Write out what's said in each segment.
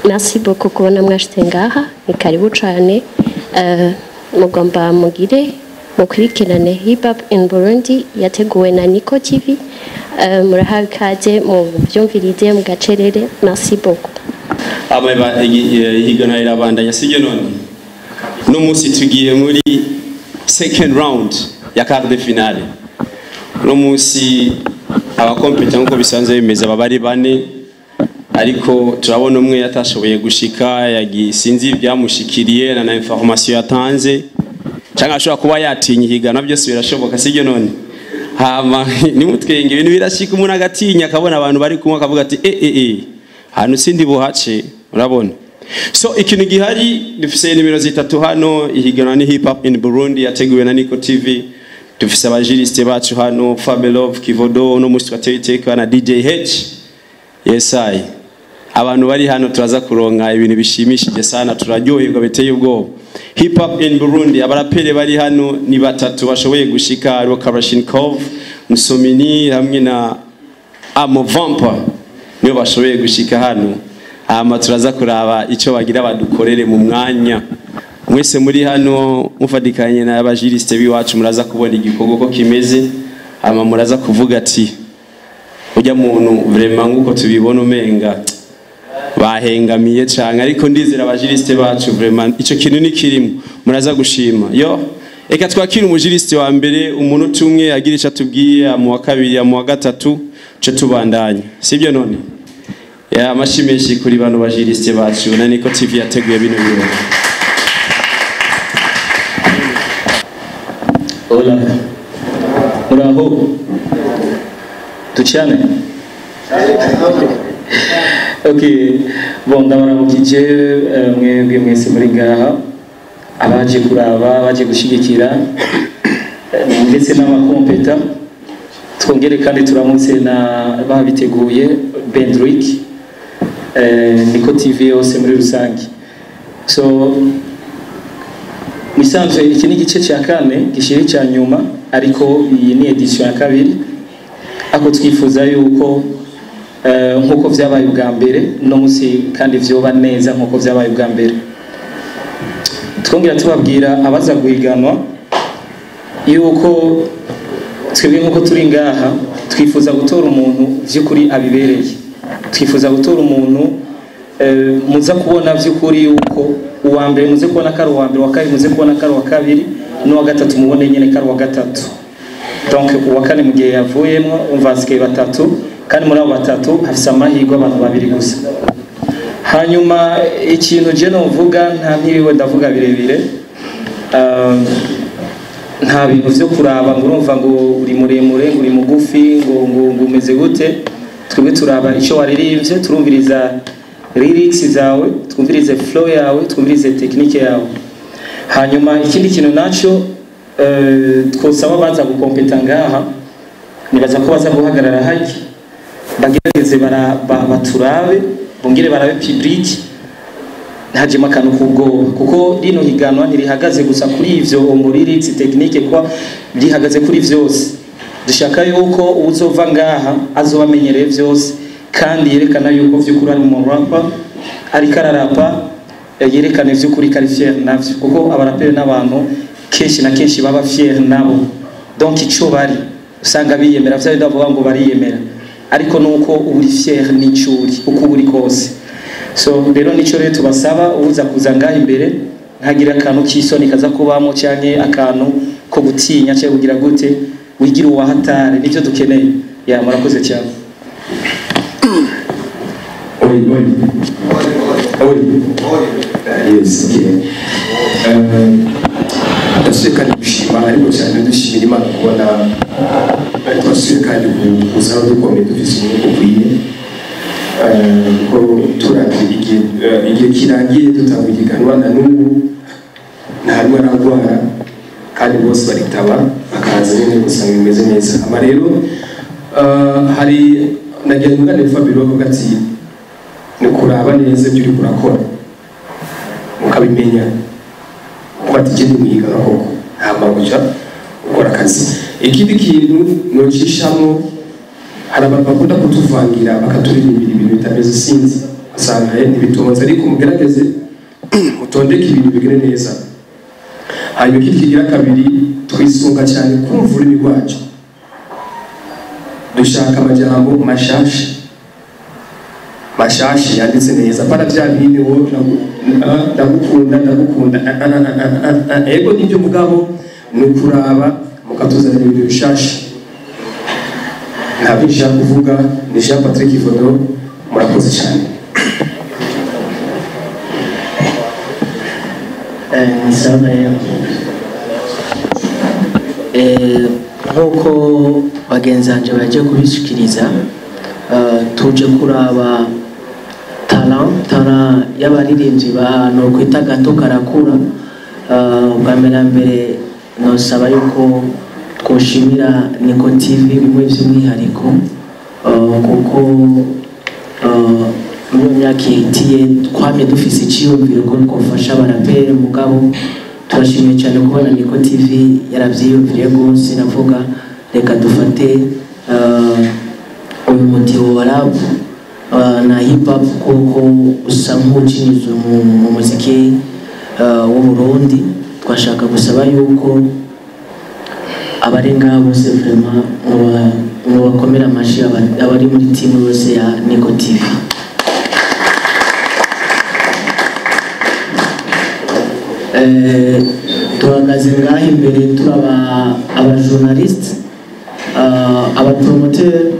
merci beaucoup kubona mwashyize ngaha ni karibu cyane Eh, mugomba mugire mukurikirane hip hop in burundi yateguwe na nico tv Eh, murahawe ikaze mu byumvirize mu gacerere merci beaucoup aba ihiganwa rirabandanya sibyo none uno munsi tugiye muri second round ya quart de finale uno munsi abakompeta nk'uko bisanzwe bimeze baba ari bane ariko turabona umwe yatashoboye gushika yagi- sinzi ibyamushikiriye na na information yatanze cyangwa ashobora kuba yatinya ihiganwa byose birashoboka sibyo none hama nimutwenge ibintu birashika umuntu agatinya akabona abantu bari kumwe akavuga ati eh eh eh hano sindi buhace urabona so ikintu gihari dufise nimero zitatu hano ihiganwa ni hip hop in Burundi yateguwe na Nico TV dufise abajuriste bacu hano Fabelov Kivodo no musi twateye iteka na DJ H yes I abantu bari hano turaza kuronka ibintu bishimishije sana turaryoherwa biteye ubwoba hip hop in Burundi abarapere bari hano ni batatu bashoboye gushika aribo Karashinkov Musomini hamwe na Amo Vampa niyo bashoboye gushika hano hama turaza kuraba icyo bagira badukorere mu mwanya mwese muri hano mufatikanye n'abajuriste biwacu muraza kubona igikorwa ko kimeze hama muraza kuvuga ati ujya muntu vraiment nk'uko tubibona umenga bahengamiye cyane ariko ndizera abajuriste bacu vraiment icyo kintu ni kirimo muraza gushima yo reka twakire umujuriste wa mbere umuntu umwe agira icyo atubwiye mu wa kabiri mu wa gatatu cyo tubandanya sibyo none ya amashi menshi kuri bano bajuriste bacu na niko tv yateguye bino birori Hola. Muraho. Tuchane. Okay. Bon ndabaramukije eh, mwebwe mwese muri ngaha abaje kuraba abaje gushigikira eh, ndetse n'abakompeta twongere kandi turamutse na babiteguye Bendrick eh, Niko TV yose muri rusange so Misanzwe iki ni igice cya kane gishiri cya nyuma ariko iyi ni edition ya kabiri ako twifuza yuko eh, nk'uko vyabaye ubwa mbere no musi kandi vyoba neza nk'uko vyabaye ubwa mbere twongera tubabwira abaza guhiganwa yuko twebwe nk'uko turi ngaha twifuza gutora umuntu vy'ukuri abibereye twifuza gutora umuntu eh, muza kubona vy'ukuri yuko uwa mbere muze kubona ko ari uwa mbere uwa kabiri muze kubona ko ari uwa kabiri n'uwa gatatu mubone nyene ko ari uwa gatatu donc uwa kane mu gihe yavuyemwo umva hasigaye batatu kandi muri abo batatu hafise amahirwe abantu babiri gusa hanyuma ikintu je novuga nta ntiriwe ndavuga birebire um, nta bintu vyo kuraba ngo urumva ngo uri muremure ngo uri mugufi ngo ngo ngo umeze gute twebwe turaba ico waririmbye turumviriza lyrics zawe twumvirize flow yawe twumvirize technique yawe hanyuma ikindi kintu naco eh, twosaba baza gukompeta ngaha nibaza ko baza guhagarara haki bagerageze bara- ba- baturabe bongere barabe public ntihajemo akantu k'ubwoba kuko rino higanwa ntirihagaze gusa kuri ivyo ngo lyrics technique kwa rihagaze kuri vyose dushaka yuko uzova ngaha azoba amenyereye vyose kandi yerekana yuko vy'ukuri ari umuntu rapa ariko ararapa eh, yerekane vy'ukuri ko ari fier navyo kuko abaraperi n'abantu kenshi na kenshi baba fier nabo donc ico bari usanga biyemera vya bindi bavuga ngo bariyemera ariko nuko uba uri fier n'ico uri uko uba uri kose so rero nico rero tubasaba uza kuza ngaha imbere ntagira akantu k'isoni kaza kubamo canke akantu ko gutinya canke kugira gute wigira uwahatare nivyo dukeneye ya murakoze cyane Oi, oi. Oi. Yes, okay. ndasubiye kandi gushima ariko cyane dushimira imana kubona twasubiye kandi kuza aho dukomeye dufise umwuka ukwiye Eh, ko turavye igihe eh, igihe kirangiye dutanga igiganwa na n'ubu ntarimo aragwara kandi bose baritaba bakaza nyine gusanga bimeze neza ama rero eh, hari nagira ngo ngane Fabio avuga ati ni kuraba neza ibyo uriko urakora mukabimenya kuba ati gende mwiga koko hama guca ukora akazi ikindi kintu nocishamo hari abantu bakunda kutuvangira bakaturirimira ibintu bitameze sinzi usanga eh, ntibitonze ariko mugerageze mutondeke ibintu bigire neza hanyuma ikindi kigira kabiri twisunga cyane kumva ururimi rwacu dushaka amajambo mashasha mashashi yanditse neza para bya bindi wo nagu- ah, ndagukunda ndagukunda ah, ah, ah, ah, ah, ah. ego nibyo mugabo ni ukuraba mukatuzanira ibintu bishasha ntabwo nshaka kuvuga ni jean patrick ifoto murakoze cyane ni sawa rero Eh, nk'uko bagenzi banjye bagiye kubishikiriza eh, tuje kuraba talent talent y'abaririmbyi ba nokwita gato karakura Eh, ubwa mbere na mbere nosaba yuko twoshimira niko tv bimwe by'umwihariko eh, kuko eh, muri iyo myaka ihitiye twamye dufise icyiyumviro ko twafasha abaraperi mugabo turashimiye cyane kubona niko tv yarabyiyumviriye rwose navuga reka dufate eh, uyu mutiho wa rap eh, na hip hop kuko usa nk'ukinizwe mu mu muziki eh, w'u Burundi twashaka gusaba yuko abari ngaha bose vraiment mubakomera amashyi aba- abari muri timu yose ya Niko TV Eh, tuhagaze ngaha imbere turaba abajournaliste abapromoteur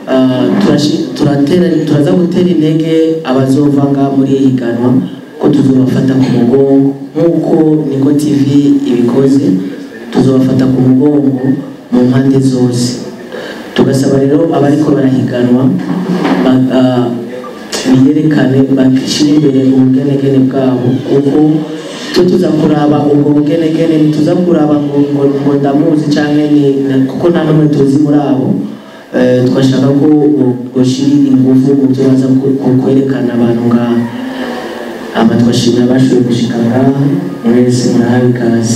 turaza gutera intege abazova ngaha muri iyi higanwa ko tuzobafata ku mugongo nk'uko niko tv ibikoze tuzobafata ku mugongo mu mpande zose tugasaba rero abariko barahiganwa ba- ah, biyerekane bashyire imbere ubugenegene bwabo kuko twe tuza kuraba ubwo bugenegene ntituza kuraba ngo ngo ngo ndamuzi cyangwa ni na- kuko nta n'umwe tuzi muri abo Eh, twashaka ko ushyira ingufu mu byo baza ku- ku- kwerekana abantu ngaha ama twashimira abashoboye gushika ngaha mwese murahawe ikaze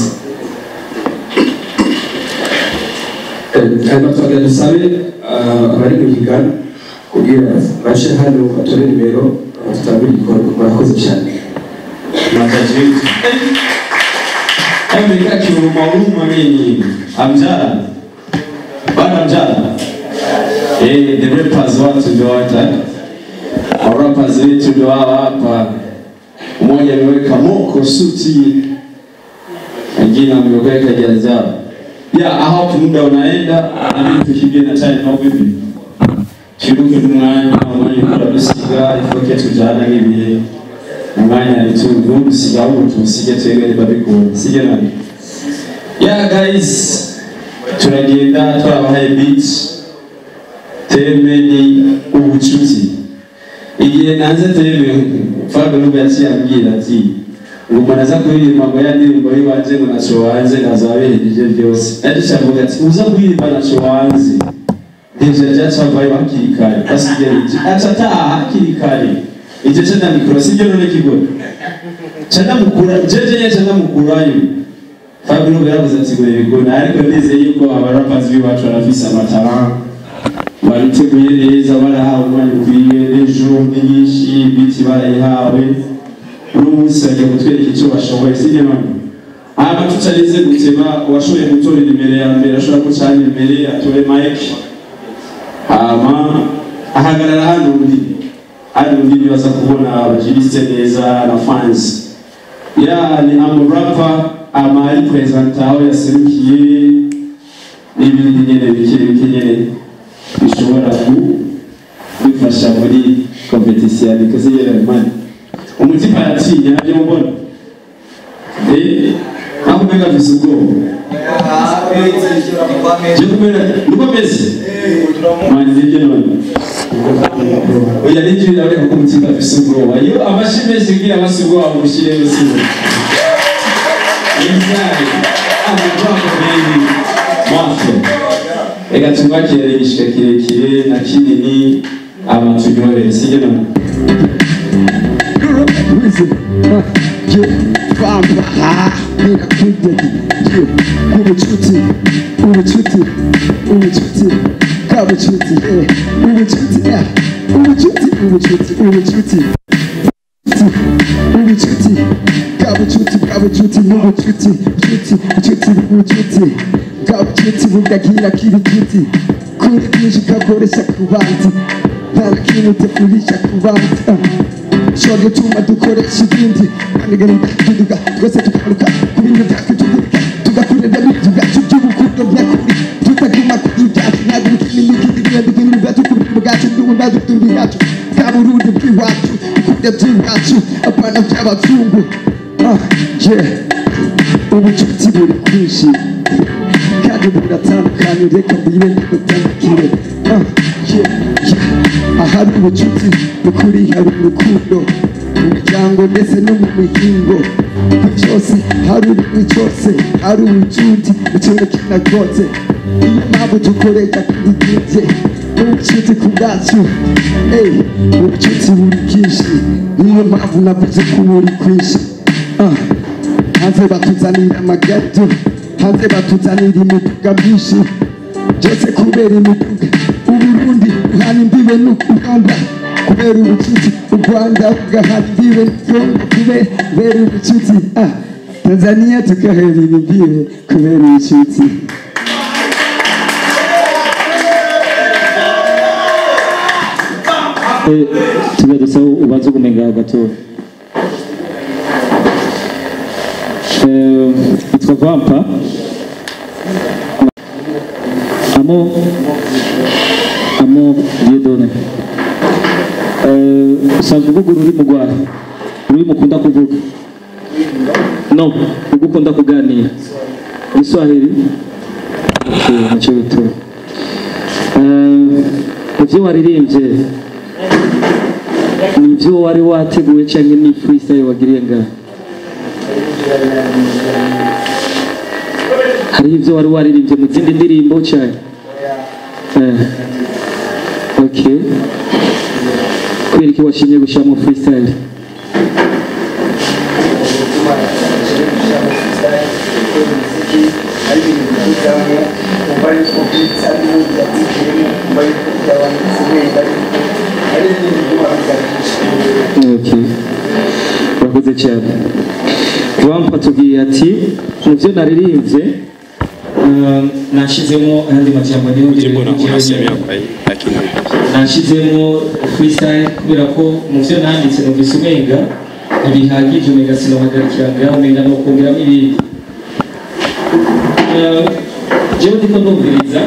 hanyuma twagira dusabe ah, abari mu higana kugira bace hano batore nimero ah, tutangire igikorwa murakoze cyane Matajiri. Amerika kiuruma huruma nini? Amjara. Bana mjara. Eh, the rappers watu ndio wata. Rappers wetu ndio hawa hapa. Mmoja ameweka moko suti. Wengine ameweka jazaba. Ya, aho muda unaenda na mimi tukimbie na time au vipi? Kiruke umwanya umwanya kula dusiga ifoke tujana ngibiye umwanya nitungu gusiga ubu tusige twebwe babikunda sije nani yeah guys turagenda twabahaye beat teme ni ubucuti igihe nanze teme faga nubwo yaciye ambwira ati ngo umuntu aza kuririmba ngo ya ndirimbo y'iwanje ngo naco wanze nazaberejeje byose yaciye avuga ati uza kuririmba naco wanze Deja ryacavaye hakiri kare basigaye aca ataha hakiri kare icyo cyo ndamikura sibyo none kigo cyo ndamukura jeje ye cyo ndamukurayo Fabio yaravuze ati ngo bigona ariko ndizeye yuko abarapazi b'iwacu barafise amatara bariteguye neza barahawe umwanya ukwiye ejo nyinshi ibiti barayihawe uno munsi bagiye kutwereka icyo bashoboye sibyo none hanyuma tutarize gutema uwashoboye gutora nimero ya mbere ashobora gucana imbere atore mike hama ahagarara hano undi hano undi nibaza kubona abajiriste neza na fans ya ni amurapa ama ari presenta aho yaserukiye n'ibindi nyene bike bike nyene bishobora gufasha muri competition ya nikoze yeramani umutima yatinya nabyo mubona eh aho umenga afise ubwoba je kumera nuko meze manje ibyo none oya nibyo biraboneka ko umutima afise ubwoba iyo amashi menshi kugira amasi ubwoba bushire sibo Exactly. Amabwako mengi mwafe reka tubakire igishika kirekire na kinini abaturyohere sibyo none ubucuti ubucuti ubucuti bwa bucuti eh, ubucuti eh, ubucuti ubucuti ubucuti ubucuti bwa bucuti bwa bucuti n'ubucuti bucuti bucuti bucuti bwa bucuti bugagira k'ibiguti kuri byinshi ukakoresha ku bandi nta na kimwe utakurisha ku bandi ushobora gutuma dukoresha ibindi kanigana tuduga twese tugaruka ku bintu byacu tuguruka tugakorera ibintu byacu by'ubukundo byakuri tutaguma kuri ibyacu ntabwo imikino imikino ibintu ibintu byacu ku bintu bwacu n'ubundi dutunga ibyacu bwa burundi bw'iwacu dukunda by'iwacu apana by'abazungu Ah, yeah. ubucuti buri kwinshi kandi buratandukanye reka mbire ntibutandukire Ah, yeah, yeah. ahari ubucuti ukuri hari urukundo mu miryango ndetse no mu mihingo byose hari ururimi cyose hari ubucuti ikintu kinagotse niyo mpamvu dukoresha kubigibye ubucuti ku bwacu Ey, ubucuti buri bwinshi niyo mpamvu navuze ko buri kwinshi Ah, hanze batuzanira amagado hanze batuzanira imiduga myinshi byose kubera imiduga uburundi buhana imbibe n'uganda kubera ubucuti u rwanda bugahana imbibe n'ukongo kubera ubucuti Ah, tanzania tugahera imbibe kubera ubucuti tujya dusaba ubanza ugumenga gato Eh, yitwa vampa amo amo diedone usanzwe uvuga ururimi rwawe ururimi ukunda kuvuga no ubwo ukunda kuganira igiswahili Okay, nicyo bituma ibyo waririmbye ni ibyo wari wateguye cyangwa ni freestyle wagiriye ngaho hari ibyo wari waririmbye mu zindi ndirimbo cyane Eh, okay kubera iki washimye gushyiramo freestyle Okay. urakoze cyane wampa tubwiye ati mu byo naririmbye eh, nashyizemo ayandi majambo niyo Jibu na unasemea kwa hii lakini nashyizemo freestyle kubera ko mu byo nanditse numvise umenga ntibihagije umenga sinohagarikira ngaho umenga ni ukongeramo ibindi Eh, jewe ndiko ndumviriza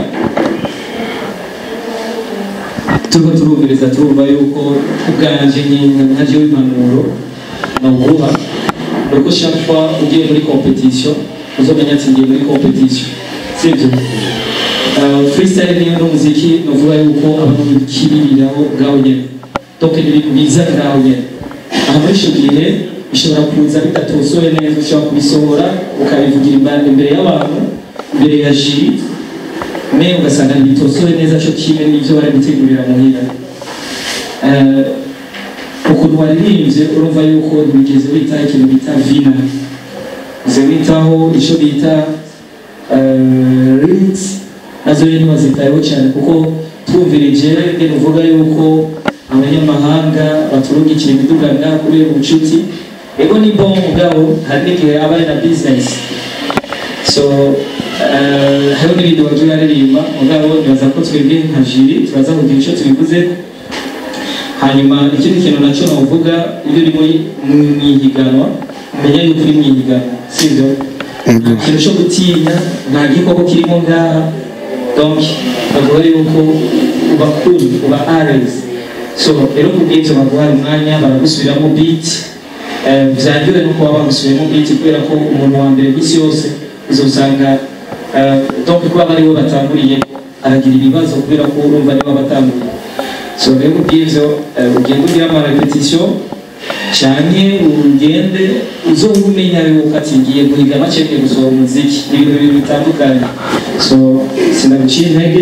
turiko turumviriza turumva yuko ubwanje nyine nka jewe impanuro nawuguha ni uko chaque fois ugiye muri competition uzomenya ati ngiye muri competition sibyo Uh, freestyle niyo n'umuziki nuvuga yuko abantu bikibiriraho ngaho nyene donc ni ibintu biza ngaho nyene aha muri ico gihe bishobora kuza bidatosoye neza ushobora kubisohora ukabivugira imba- imbere y'abantu imbere ya jiri me ugasanga ntibitosoye neza co kimwe n'ivyo bari gutegurira muhira Eh, ukuntu waririmbye urumva yuko ntibigeze witaho ikintu bita vina uze witaho ico bita eh, lyrics nazo rero ntibazitayeho cyane kuko twumvirije ngene uvuga yuko abanyamahanga baturungikira imiduga ngaha kubera ubucuti ego ni bon mugabo hari n'igihe aba ari na business so eh, hariho n'ibindi wagiye aririmba mugabo nibaza ko twebwe nka jiri turaza kugira icyo tubivuze hanyuma ikindi kintu nacyo navuga iyo uri muri mu ihiganwa umenya yuko uri mu ihiganwa sibyo nta kintu cyo gutinya nta gikoko kirimo ngaha donc bavuga yuko uba cool uba ares so rero ku bw'ibyo baguhaye umwanya baragusubiramo beat Eh, byangiwe no kuba bagusubiramo beat kubera ko umuntu wa mbere ku isi yose uzosanga eh, donc kuba bari bo batanguriye aragira ibibazo kubera ko urumva niba batanguriye so rero ku bw'ibyo eh, ugenda ugira ama repetition cyane ugende uzoba umenya yuko ati ngiye guhiga maceke gusohora umuziki ni ibintu bibiri bitandukanye so sinaguciye intege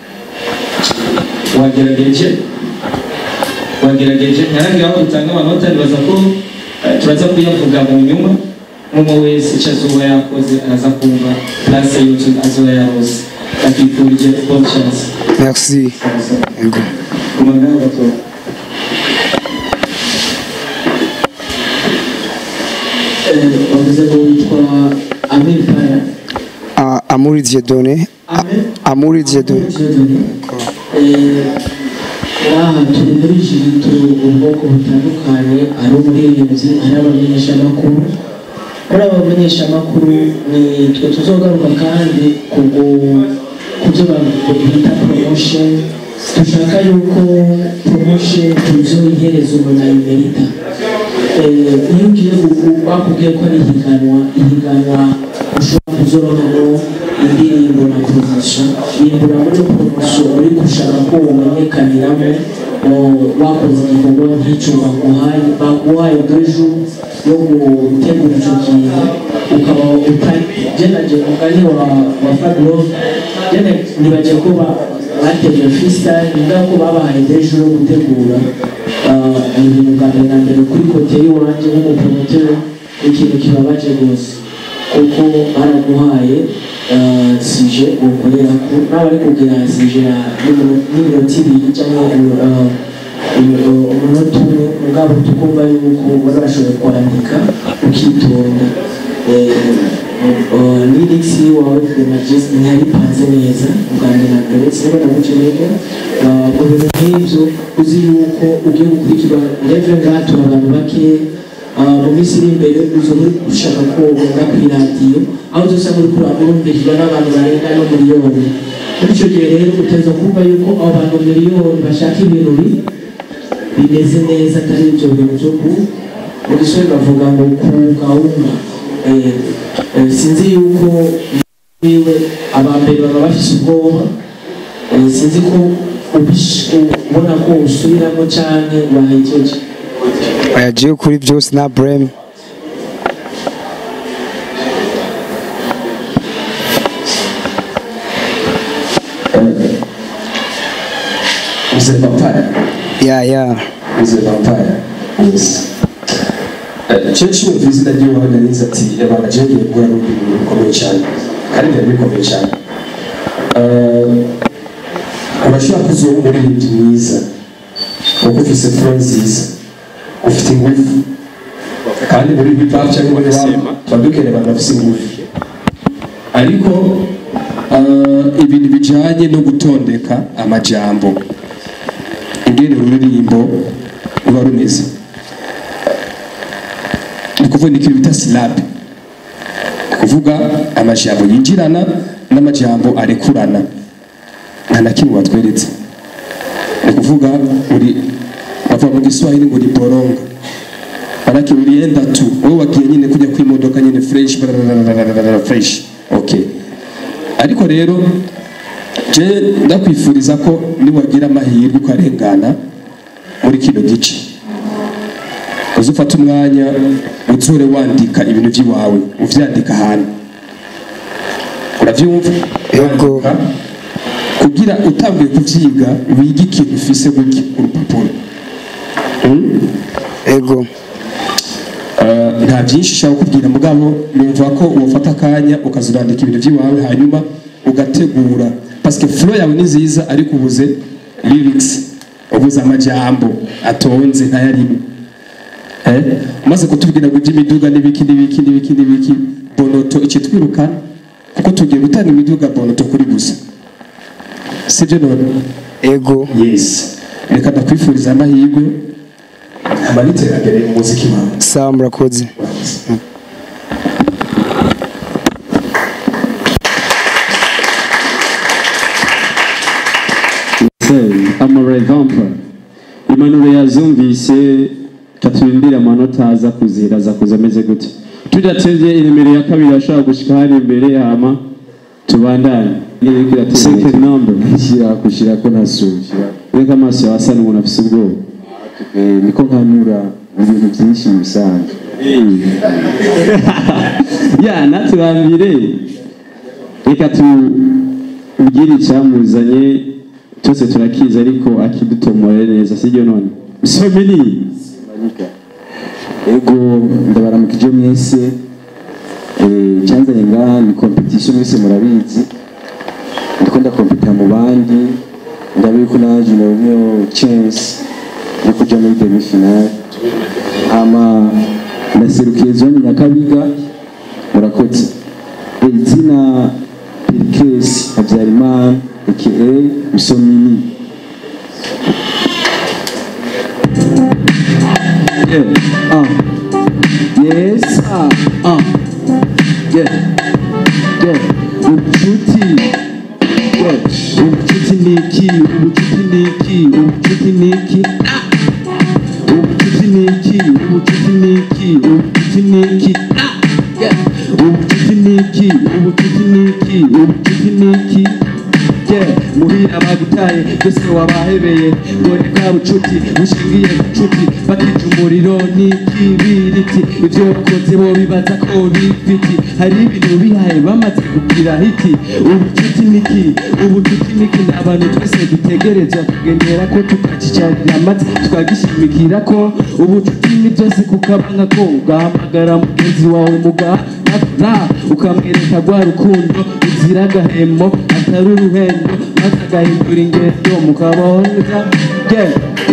wagerageje wagerageje ntarangira aho dutanga amanota nibaza ko eh, turaza kuyavuga mu nyuma umwe wese icyo azoba yakoze araza kumva place youtube azoba yarose akifurije bonne chance merci kumangana gato bavuze ngo witwa Amir Kaya Ah, Amuri Dieudonné Amir Amuri Dieudonné Dieudonné aha turi muri jigito ubwoko butandukanye ari umuririmbyi ari abamenyeshamakuru muri aba bamenyeshamakuru ni twe tuzogaruka kandi ku gu- ku byo bita promotion dushaka yuko promotion tuzoyihereza umuntu ayimerita Eh, iyo ugiye gu- gu- bakubwiye ko ari ihiganwa ihiganwa ushobora kuzoronamo indirimbo na poromosiyo yimbura muri poromosiyo uri gushaka ko umenyekaniramo eh, wakoze igikorwa nk'icyo baguhaye baguhaye dejo yo gutegura icyo kintu ukaba utari jenaje mugani wa wa fabio jene nibagiye ko ba- bateguye freestyle niba ko babahaye dejo yo gutegura ah, ibintu bwa mbere na mbere kuri kote y'iwanjye nk'umupromoteri ikintu kibabaje rwose kuko baramuhaye ah, sije ukorera ko n'abari kugira sije ya n'iminota ibiri cyangwa ah, imi- umunota umwe mugabo tukumva yuko bari bashoboye kwandika ukitonda lirikisi wawe demagisi ntiyaripanze neza ubwa mbere na mbere sinaba namukeneye mu bintu nk'ibyo uzi yuko ugiye gukurikirwa reve ngaha turi abantu bake Ah, mu minsi iri imbere uza uri gushaka ko ugenda ku iradiyo aho uzasanga uri kurumvirizwa n'abantu barenga no miliyoni muri icyo gihe rero uteza kumva yuko abo bantu miliyoni bashaka ibintu bi- bimeze neza atari ibyo bintu byo ku mu gisore bavuga ngo ku gahunda Eh, eh, sinzi yuko wiwe abambere baba bafise ubwoba Eh, sinzi ko ubish- ubona ko usubiramo cyane wahejeje yagiye kuri byose na brem Mzee Vampire. ya ya Mzee Vampire. Yes. Chenshi mu izina ry'iwawe narize ati abantu agiye guhura n'ibintu bikomeye cyane kandi byari bikomeye cyane Eh, urashobora kuzuba umuririmbyi mwiza kuko ufise flow nziza ufite ingufu kandi muri hip hop cyangwa muri rap tuba dukeneye abantu bafise ingufu ariko eh, ibintu bijyanye no gutondeka amajambo ingene ururirimbo ruba rumeze ni ukuvuga ni ikintu bita silabe ni ukuvuga amajambo yinjirana n'amajambo arekurana nta na kimwe watweretse ni ukuvuga uri bavuga mu giswahili ngo ni boronga manake ulienda tu wewe wagiye nyine kujya kwimodoka nyine fresh barararararara, fresh okay ariko rero je ndakwifuriza ko niwagira amahirwe ukarengana muri kino gice uzufata umwanya uzure wandika ibintu by'iwawe uvyandika ahantu uravyumva Yego. Wandika, kugira utanguye kuvyiga wige ikintu ufise gutya ku rupapuro Hmm? ego Eh, nta byinshi ushaka kubwira mugabo numva ko wafata akanya ukazurandika ibintu by'iwawe hanyuma ugategura parce flow yawe ni nziza ariko ubuze lyrics ubuze amajambo atonze ntayarimo eh umaze kutubwira ngo iby'imiduga n'ibiki n'ibiki n'ibiki n'ibiki bonoto ikitwirukana kuko tugiye gutanga imiduga bonoto kuri gusa sibyo none ego yes reka ndakwifuriza amahirwe hama n'iterambere mu muziki wawe sawa murakoze amarevampa impanuro yazumvise katurimbira amanota aza kuzira aza kuza ameze gute tudatevye inimero ya kabiri ashobora gushika hari imbere hama tubandanye second number shyira gushyira ko ntasubira reka amaso yawe asa n'umuntu afise ubwoba niko nkanura mu bintu byinshi mu bisanzwe ya natubambire reka tubwire icyamuzanye cyose turakizi ariko akidutomore neza sibyo none someni ego ndabaramukije mwese Eh, icyanzanye ngaha ni competition mwese murabizi ndiko ndakompeta mu bandi ndabiye ko naje nabonyeho chance yo kuja muri demi finale hama ndaserukiye zone nyakabiga murakoze Eh, izina perikesi habyarimana aka musomini yeah. uh. yes ah uh. yeah yeah ubucuti yeah ubucuti ni iki ubucuti ni iki ubucuti ni iki ah ubucuti ni iki ubucuti ni iki ubucuti ni iki ah yeah ubucuti ni iki ubucuti ni iki ubucuti ni iki yeah muhira bagutaye byose wabahebeye ngo ni bwa bucuti bushingiye ku cuti bakija umuriro n'ikibiriti ibyo wakoze bo bibaza ko bifiti hari ibintu bihaye bamaze kugira hiti ubucuti niki ubucuti niki ni abantu twese dutegerezwa kugendera ko tukacicarira amata twagishimikira ko ubucuti ni byose kukabanga ko ugahamagara mugenzi wawe mugahakura ukamwereka rwa rukundo ruzira agahemo atari uruhendo maze agahindura ingendo mukabaho neza yeah.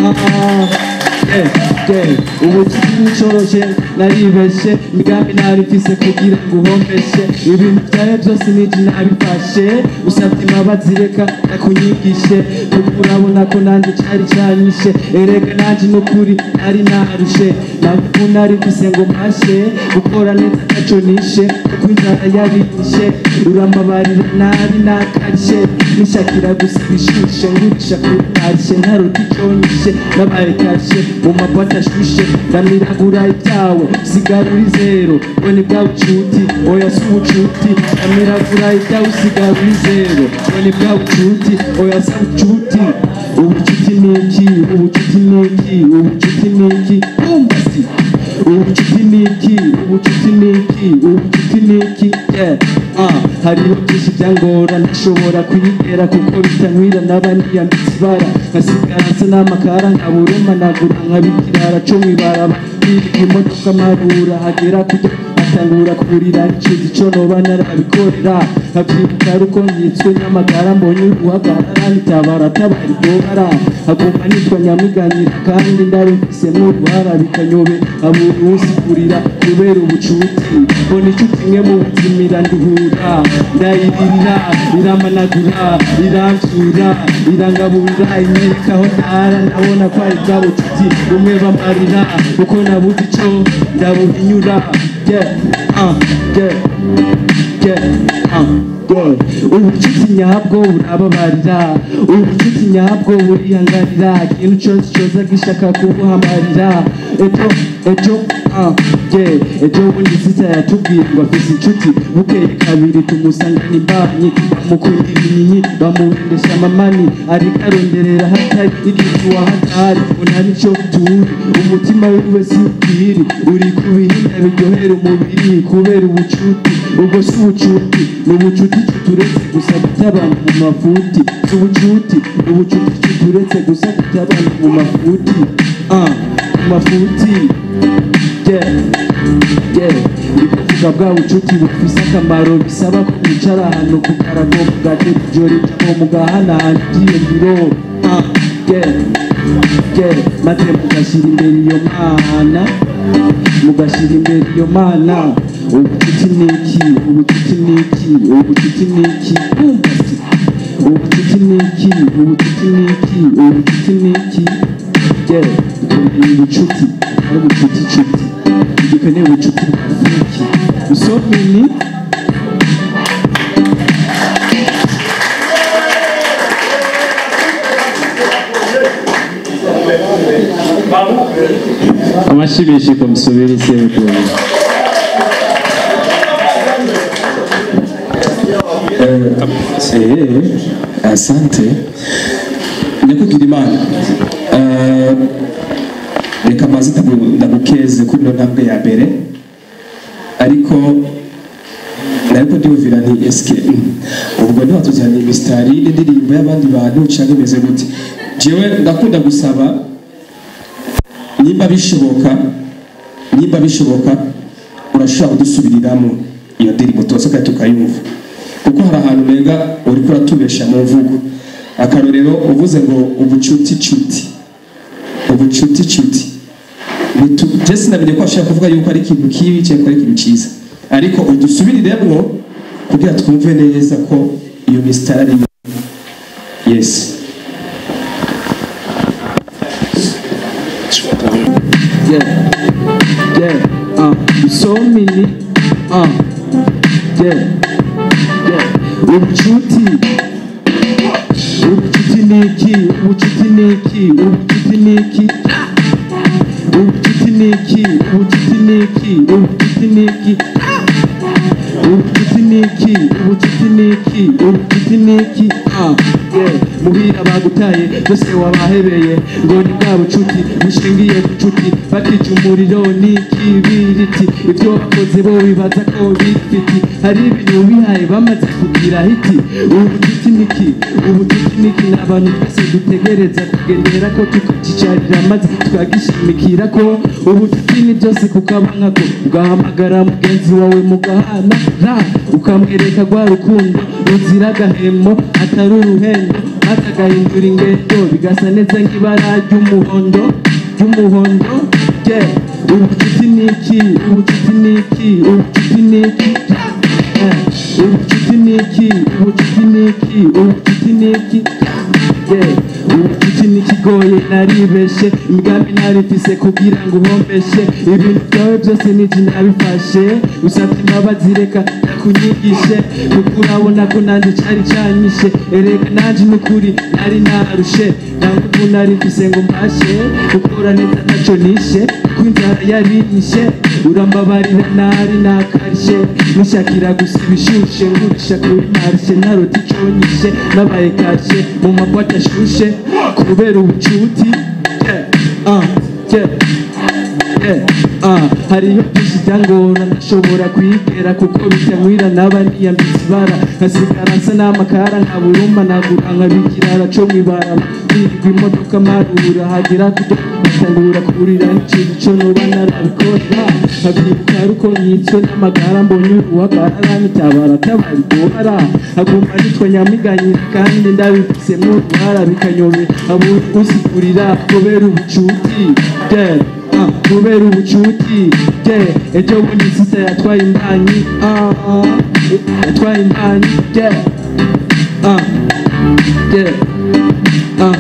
ah, yeah, yeah. ubucuti bucoroshe naribeshe imigambi nari mfise kugira ngo uhombeshe ibintu vyawe byose niji nabifashe usabye imbabazi reka nakunyigishe kuko urabona ko nanje cari canyishe erega nanje nukuri nari narushe navuga nari mfise ngo mpashe gukora neza ntaco nishe kuko inzara yabinishe urambabarira nari nakarishe nishakira gusa ibishushe ngurisha kuri karishe ntaruta iconyishe nabaye karishe mu mabwate ashushe ndamiragura ibyawe sigarura izero ngo ni bwa bucuti oya si ubucuti ndamiragura ibyawe usigarura izero ngo ni bwa bucuti oya si ubucuti ubucuti ni iki ubucuti ni iki ubucuti ni iki umva si ubucuti ni iki ubucuti ni iki ubucuti ni iki yeah. ah, hariho byinshi byangora ntashobora kuyigera kuko bitankwira naba niyambitse ibara nkasigara nsa n'amakara nkaburuma nagura nkabikirara co mwibaraba imodoka marura hagera kujya atangura kurira nshize ico noba narabikorera nkavyibuka ruko nkitswe n'amagara mbonye uruhagarara nitabara tabara iryobara hagomba nitwa nyamiganyira kandi ndabifisemo uruhara bikanyobe abura uwusigurira kubera ubucuti mbona icuti imwe mu buzima iranduhura ndayiririra iramanagura iramvyura irangaburira inyerekaho ntara ndabona ko ari bwa bucuti bumwe bamarira kuko nabuze ico ndabuhinyura yeah, uh, yeah, yeah, uh, yeah. ubucuti nyabwo burababarira ubucuti nyabwo burihangarira ikintu cyose cyoza gishaka kubuhamarira ejo ejo uh, yeah. ejo bundi sita yatubwiye ngo afise inshuti bukeye kabiri tumusangana imbanyi bamukundira inyinyi bamuhendesha amamani ariko aronderera hatari igihe wahatari ngo nta nico turi umutima wiwe si ubwiri uri ku bihinda biryohera umubiri kubera ubucuti ubwo si ubucuti ni ubucuti tuturetse gusa gutabana mu mafuti si ubucuti ni ubucuti tuturetse gusa gutabana mu mafuti ah mu mafuti yeah yeah ndi kuvuga bwa bucuti bufise akamaro bisaba ko mwicara ahantu ku karago mugatera ijoro ijambo mugahanahana ibyiyumviro ah yeah yeah maze mugashyira imbere iyo mana mugashyira imbere iyo mana ubucuti ni iki ubucuti ni iki ubucuti ni iki bumva se ubucuti ni iki ubucuti ni iki ubucuti ni iki yeah dukeneye ubucuti ari ubucuti cuti dukeneye ubucuti bw'iki usomini amashyibishi kumusubira isekuru Eh, asante nyakugira imana Eh, reka maze ndagu- ndagukeze kuri ino ntambwe ya mbere ariko nariko ndiyumvira nti eske mm, ubwo ntiwatujyana imisitari n'indirimbo y'abandi bantu cyangwa imeze gute jewe ndakunda gusaba nimba bishoboka nimba bishoboka urashobora kudusubiriramo iyo ndirimbo tubaze kandi tukayumva kuko hari ahantu umenga uri kuratubesha mu mvugo akarorero uvuze ngo ubucuti cuti ubucuti cuti bitu- je sinamenye ko ashaka kuvuga yuko ari ikintu kibi cyangwa ko ari ikintu cyiza ariko udusubiriremo kugira twumve neza ko iyo misitari yes yeah, yeah, uh, so many, uh, yeah, yeah, ubucuti, ubucuti ni iki, ubucuti ni iki, ubucuti ni iki, ubucuti ni iki, ubucuti ni iki, ubucuti ni iki, ubucuti ni iki, ubucuti ni iki, ubucuti ni iki, ah, yeah, muhira bagutaye byose wabahebeye ngo ni bwa bucuti bushingiye ku cuti bakija umuriro n'ikibiriti ibyo bakoze bo bibaza ko bifiti hari ibintu bihaye bamaze kugira hiti ubucuti niki ubucuti niki ni abantu twese dutegereza kugendera ko tukacicarira maze tukagishimikira ko ubucuti ni byose kukaba ko ugahamagara mugenzi wawe mugahana ra ukamwereka rwa rukundo ruzira agahemo atari uruhendo maze agahindura ingendo bigasa neza nk'ibara ry'umuhondo ry'umuhondo yeah. ubucuti ni iki ubucuti ni iki ubucuti ni iki Eh, ubucuti ni iki ubucuti ni iki ubucuti ni iki Yeah. ubucuti ni ikigoye naribeshe imigambi narifise kugira ngo uhombeshe ibintu byawe byose niji nabifashe usabye imbabazi reka ndakunyigishe kuko urabona ko nanjye cari canyishe erega nanje n'ukuri nari narushe ntabwo ubu nari mfise ngo mbashe gukora neza ntaco nishe kuko inzara yarinyishe urambabarira nari nakarishe nishakira gusa ibishushe ngurisha kuri marishe narota iconyishe nabaye karishe mu mabwate ashushe kubera ubucuti yeah, uh, yeah. Yeah, ah, hariho byinshi byangora ndashobora kwigera kuko bitanywira naba niyambitse ibara nkasigara nsa n'amakara nkaburuma nagura nkabigirara co mwibara nirirwa imodoka marura hagera kudo batangura kurira n'ikintu co noba narabikora nkabyibuka ruko nyitswe n'amagara mbonye uruhagara aranyitabara tabari guhara aguma nitwa nyamiganyira kandi ndabifisemo uruhara bikanyobe abura usigurira kubera ubucuti yeah. Ah, kubera ubucuti yeah. ejo bundi sisa yatwaye imbanyi ah, ah, yatwaye imbanyi yeah. ah, yeah. ah.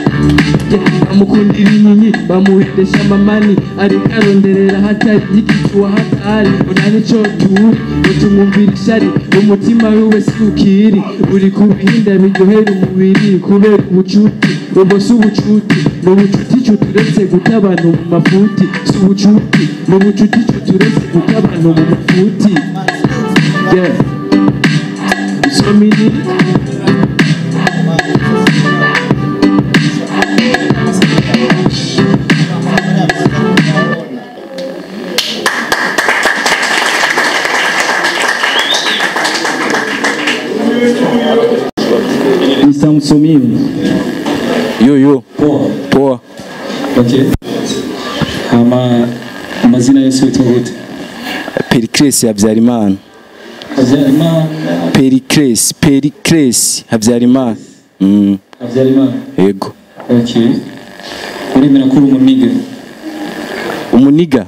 bamukundira inkinyi bamuhendesha amamani ariko aronderera hatari y'igicuwa hatari ona nico turi utumwumvira ishari umutima wiwe si ukiri uri ku bihinda biryohera umubiri kubera ubucuti ubwo si ubucuti ni ubucuti cuturetse guta abantu mu mafuti si ubucuti ni ubucuti cuturetse guta abantu mu mafuti yeah. so many Mr. Msomini. yo yo Poa. poa Okay. Hama amazina yose witwa gute? pericles habyarimana Habyarimana. pericles pericles habyarimana mm, Habyarimana. yego Okay. Uremera ko uri umuniga? umuniga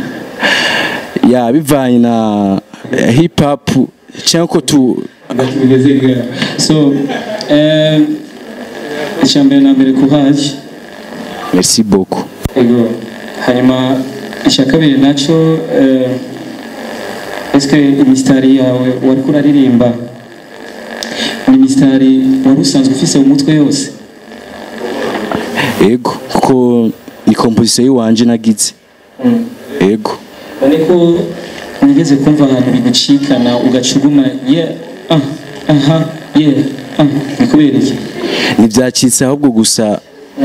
ya bivanye na eh, hip hop cyangwa ko tu Hagati bigeze bwa. So, eh icya mbere na mbere kuhaje. merci beaucoup Ego. Hanyuma icya kabiri nacyo eh eske imisitari yawe wari kuraririmba ni imisitari wari usanzwe ufise mu mutwe yose yego kuko ni composition y'iwanje nagize yego none ko nigeze kumva ahantu bigucikana ugacuguma ye ah aha ye ah ni kubera iki ntibyacitse ahubwo gusa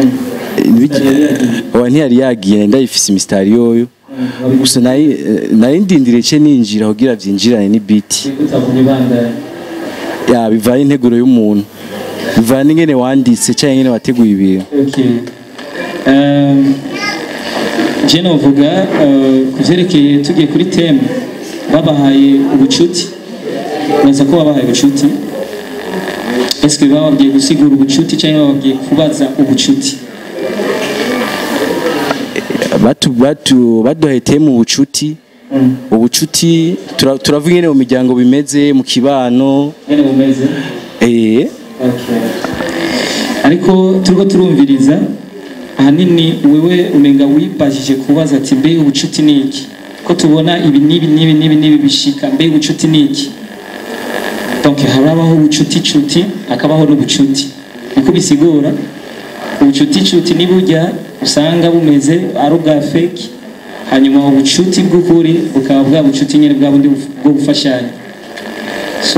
wa ntiyari yagiye ndayifise imisitari yoyo gusa nari nari ndindiriye ce ninjira kugira vyinjirane ni beat utavuga ibandara ya bivanye integuro y'umuntu bivanye n'ingene wanditse cyangwa ingene wateguye ibintu okay um, je novuga uh, ku vyerekeye tugiye kuri teme babahaye ubucuti neza ko babahaye ubucuti eske bababwiye gusigura ubucuti cyangwa bababwiye kubaza ubucuti batu batu baduheteye mu bucuti ubucuti tura- turavuga nyene mu miryango bimeze mu kibano nyene bumeze eh Okay. ariko turiko turumviriza ahanini wewe umenga wibajije kubaza ati mbe ubucuti ni iki ko tubona ibi n'ibi n'ibi n'ibi n'ibi bishika mbe ubucuti ni iki donc harabaho ubucuti cuti hakabaho n'ubucuti niko bisigura ubucuti cuti ni burya usanga bumeze ari ubwa fake hanyuma ubucuti bw'ukuri bukaba bwa bucuti nyine bwa bundi buf- bwo gufashanya so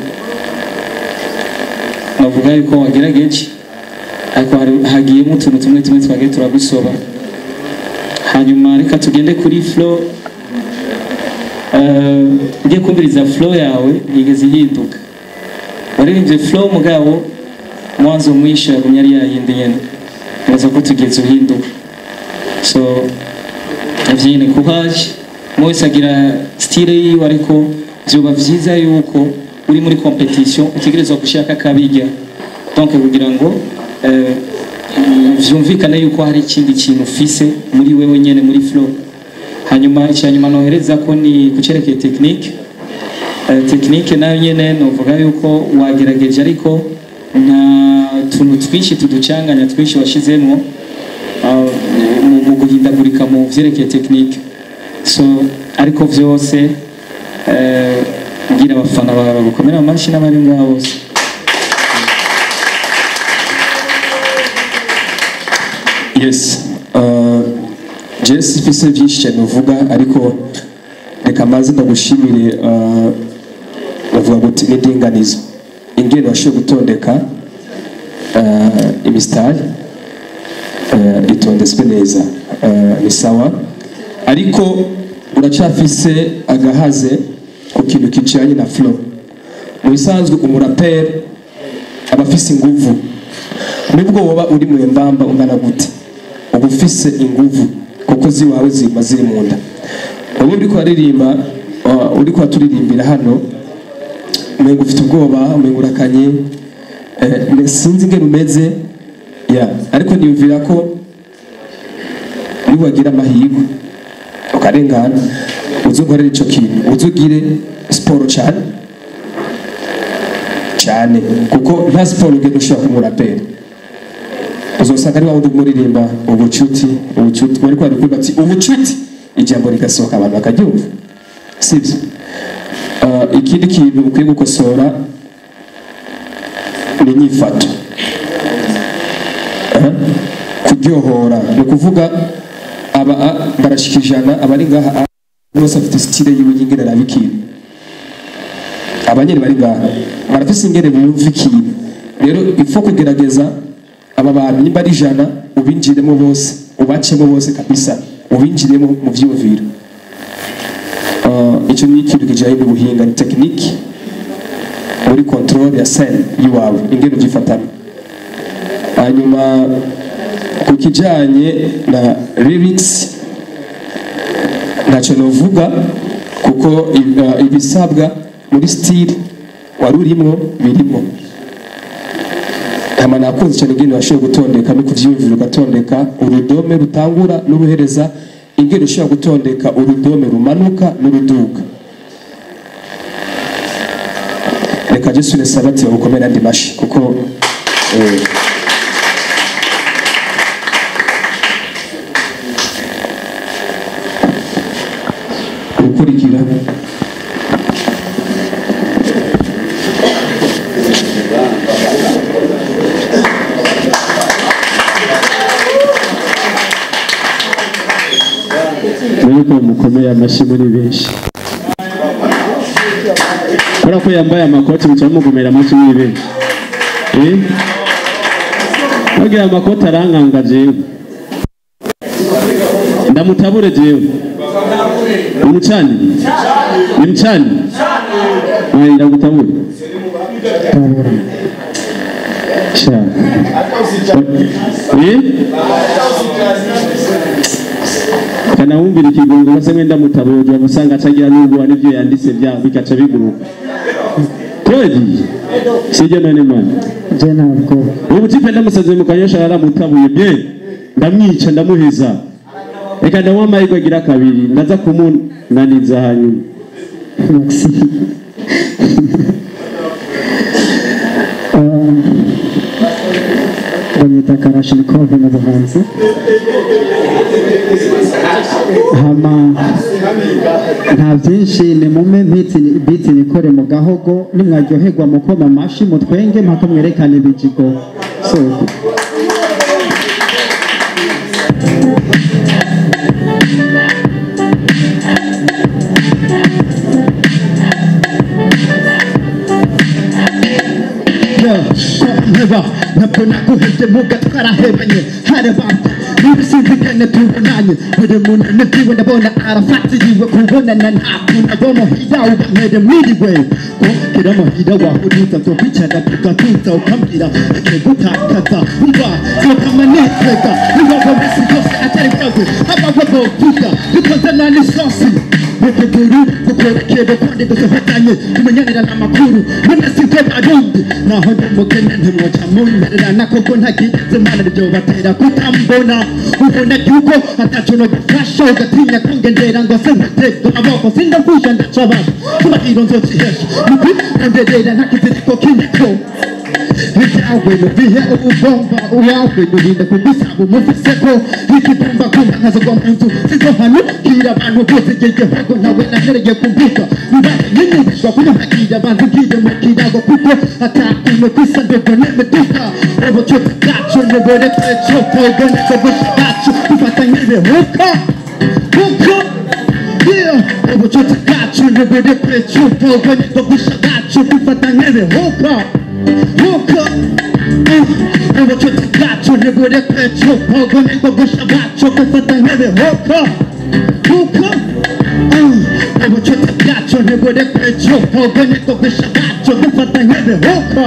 navuga yuko wagerageje ariko hari- hagiyemo utuntu tumwe tumwe twagiye turagusoba hanyuma reka tugende kuri flow Eh, ugiye kumviriza flow yawe yigeze ihinduka waririmbye flow mugabo mwanzo mwisho yagumye ari yayindi nyene neza ko tugeze uhinduka so avyine courage mwese agira style yiwe ariko vyoba vyiza yuko uri muri competition utegerezwa gushaka kabirya donc kugira ngo eh, vyumvikane yuko hari ikindi kintu ufise muri wewe nyene muri flow hanyuma icyanyuma nohereza ko ni kucerekeye tekinike tekinike nayo nyene novuga yuko wagerageje ariko nta tuntu twinshi tuducanganya twinshi washizemo ah, mu- mu guhindagurika mu vyerekeye tekinike so ariko vyose eh, ngira abafana bawe bagukomera amashyi n'abari ngaho bose yes uh, jesi mfise byinshi cyane uvuga ariko reka maze ndagushimire uh, bavuga ngo n'indinganizo ingene washoboye gutondeka uh, imisitari uh, itondetswe neza uh, ni sawa ariko uracafise agahaze ku kintu kijanye na flow mu bisanzwe umuraperi aba afise inguvu nubwo woba uri mu mbamba ungana gute uba ufise inguvu kuko ziwawe zima ziri mu nda wowe uriko uraririmba uh, uriko uraturirimbira hano umenga ufite ubwoba umenga urakanye eh, sinzi ingene umeze ya ariko niyumvira ko niwagira amahirwe ukarengana uzukorera ico kintu uzugire siporo cyane cyane kuko nta siporo ugenda ushobora kumurapera uzosanga ari wa wundi umuririmba ubucuti ubucuti bari kwari kuvuga ati ubucuti ijambo rigasohoka abantu bakaryumva sibyo uh, ikindi kintu ukwiye gukosora ni inyifato uh, kuryohora ni ukuvuga aba a- barashika ijana abari ngaha a- bose afite sitire yiwe y'ingene araba ikintu abanyeri bari ngaha barafise ingene bumva ikintu rero ifo kugerageza aba bantu nimba ari ijana ubinjiremo bose ubacemo bose kabisa ubinjiremo mu vyumviro uh, icyo ni ikintu kijanye n'ubuhinga ni tekiniki muri control ya scene yiwawe ingene uvyifatamo hanyuma ku kijanye na lyrics ntacyo novuga kuko i- uh, ibisabwa muri style wari urimo birimo hama nakunze cyane ingene washoboye gutondeka no kuvyiyumvira ugatondeka urudome rutangura n'uruhereza ingene ushobora gutondeka urudome rumanuka n'uruduga reka jesu ne sabati bagukomere andi mashi kuko eh, ukurikira yuko mukomeye amashyi muri benshi kubera ko yambaye amakoti muca mugomera amashyi muri benshi eh bagira amakoti arankanga jewe ndamutabure jewe umucani ni mcani Aya, ndagutabure sha eh kanawumvira ikigongo base mwenda mutaboje amusanga acagira n'ubwo n'ivyo yanditse bya bikaca biguruka kweli sije none mana je ntabwo ubu tipe ndamusaze mu kanyosha yaramutabuye bye ndamwica ndamuheza reka ndamuha amahirwe agira kabiri ndaza kumunaniza hanyuma bamwita karashinikove mu buhanzi hama nta byinshi ni mume biti nikore mu gahogo nimwaryoherwa mukoma amashi mutwenge mpaka mwerekane ibijigo soko nteba ntabwo naguhebye muga twarahebanye harabamba n'ibisizigane tubonanye buri muntu nibyiwe ndabona arafatiriwe kubonana ntakuntu abo muhira ubamere mwiriwe ko kera muhira wahuriza zo kwicara tugatuza ukambwira akegutakaza umva zokama nitega niwabo misi yose atari bwawe abawe bovuga bikoze na n'isosi muteguru gukwerekera kandi dusohotanye tumenyanira n'amakuru none si byo barundi naho ndumugene ntimwoca muntererana koko ntakigeze mana ibyo batera kutambona ubona yuko ataco no gufasha ugatinya kungendera ngo se mpatego amaboko sindagusha ndacabasha kubahiro nzocihesha nuku konderera ntakiziriko kiniko ibyawe nubihe ubugomba uwawe nurinda kugusaba umufiseko ikigomba kumva nkazogwa mu nzu zizohanukira abantu bose igihugu nawe nahereye kumvika nibaye nyinyumishwa kunyuhakira abantu ngiye mu kirago kuko atakuntu kwisa ndogo n'imiduka ubucuti bwacu nubureke cotogo niko gusa bwacu bifata nk'ibihuka kuko yeah ubucuti bwacu nubureke cotogo niko gusa bwacu bifata nk'ibihuka kuko ubucuti bwacu nubureke cotogo niko gusa bwacu bifata nk'ibihuka kuko ubucuti bwacu nubureke cotogo niko gusa bwacu bifata nk'ibihuka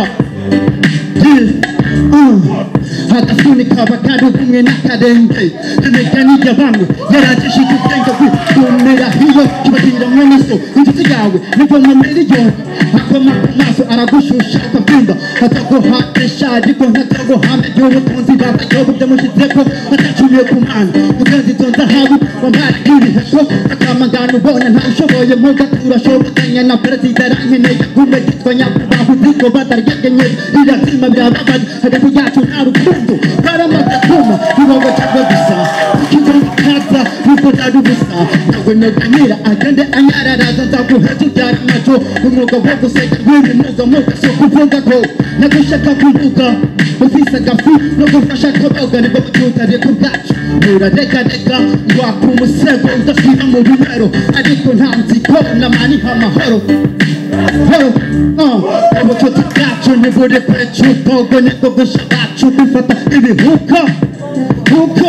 agafunika bakari kumwe n'akarenge imigani ya bamwe yaragishije ubwenge bw'umera hiyo kibagira mwene so inshuti yawe nivo mu miliyoni akoma ku maso aragushusha ukabyumva ataguhatisha ariko ntataguhame y'ubutunzi babayobo byamushyizeko atacumiye ku mana mugenzi tonza habu wambaye nk'ibiheko akamagana ubona ntawushoboye mu gatura ashobokanya na perezida arankeneye gume gitwa nyakubahwa uziko bataryegenye irazima birababaye hagati yacu nta rukundo baramaze kuma niwowe cyangwa gusa kikaza nuko nari ubusa nawe noganira agende anyararaza nzaguheza ubyara amaco umwuga wo guseka rw'uyu mwuga mwuga si ukuvuga ko nagushaka kuvuga ufise agafu no gufasha koboga nibwo bututariko bwacu uraregarega waka umusego udasiba mu bimero ariko nta nziko namaniha amahoro horo ubucuti bwacu ntiburi kure cy'ubwogo nibwo gusa bwacu bifata ibihuka huka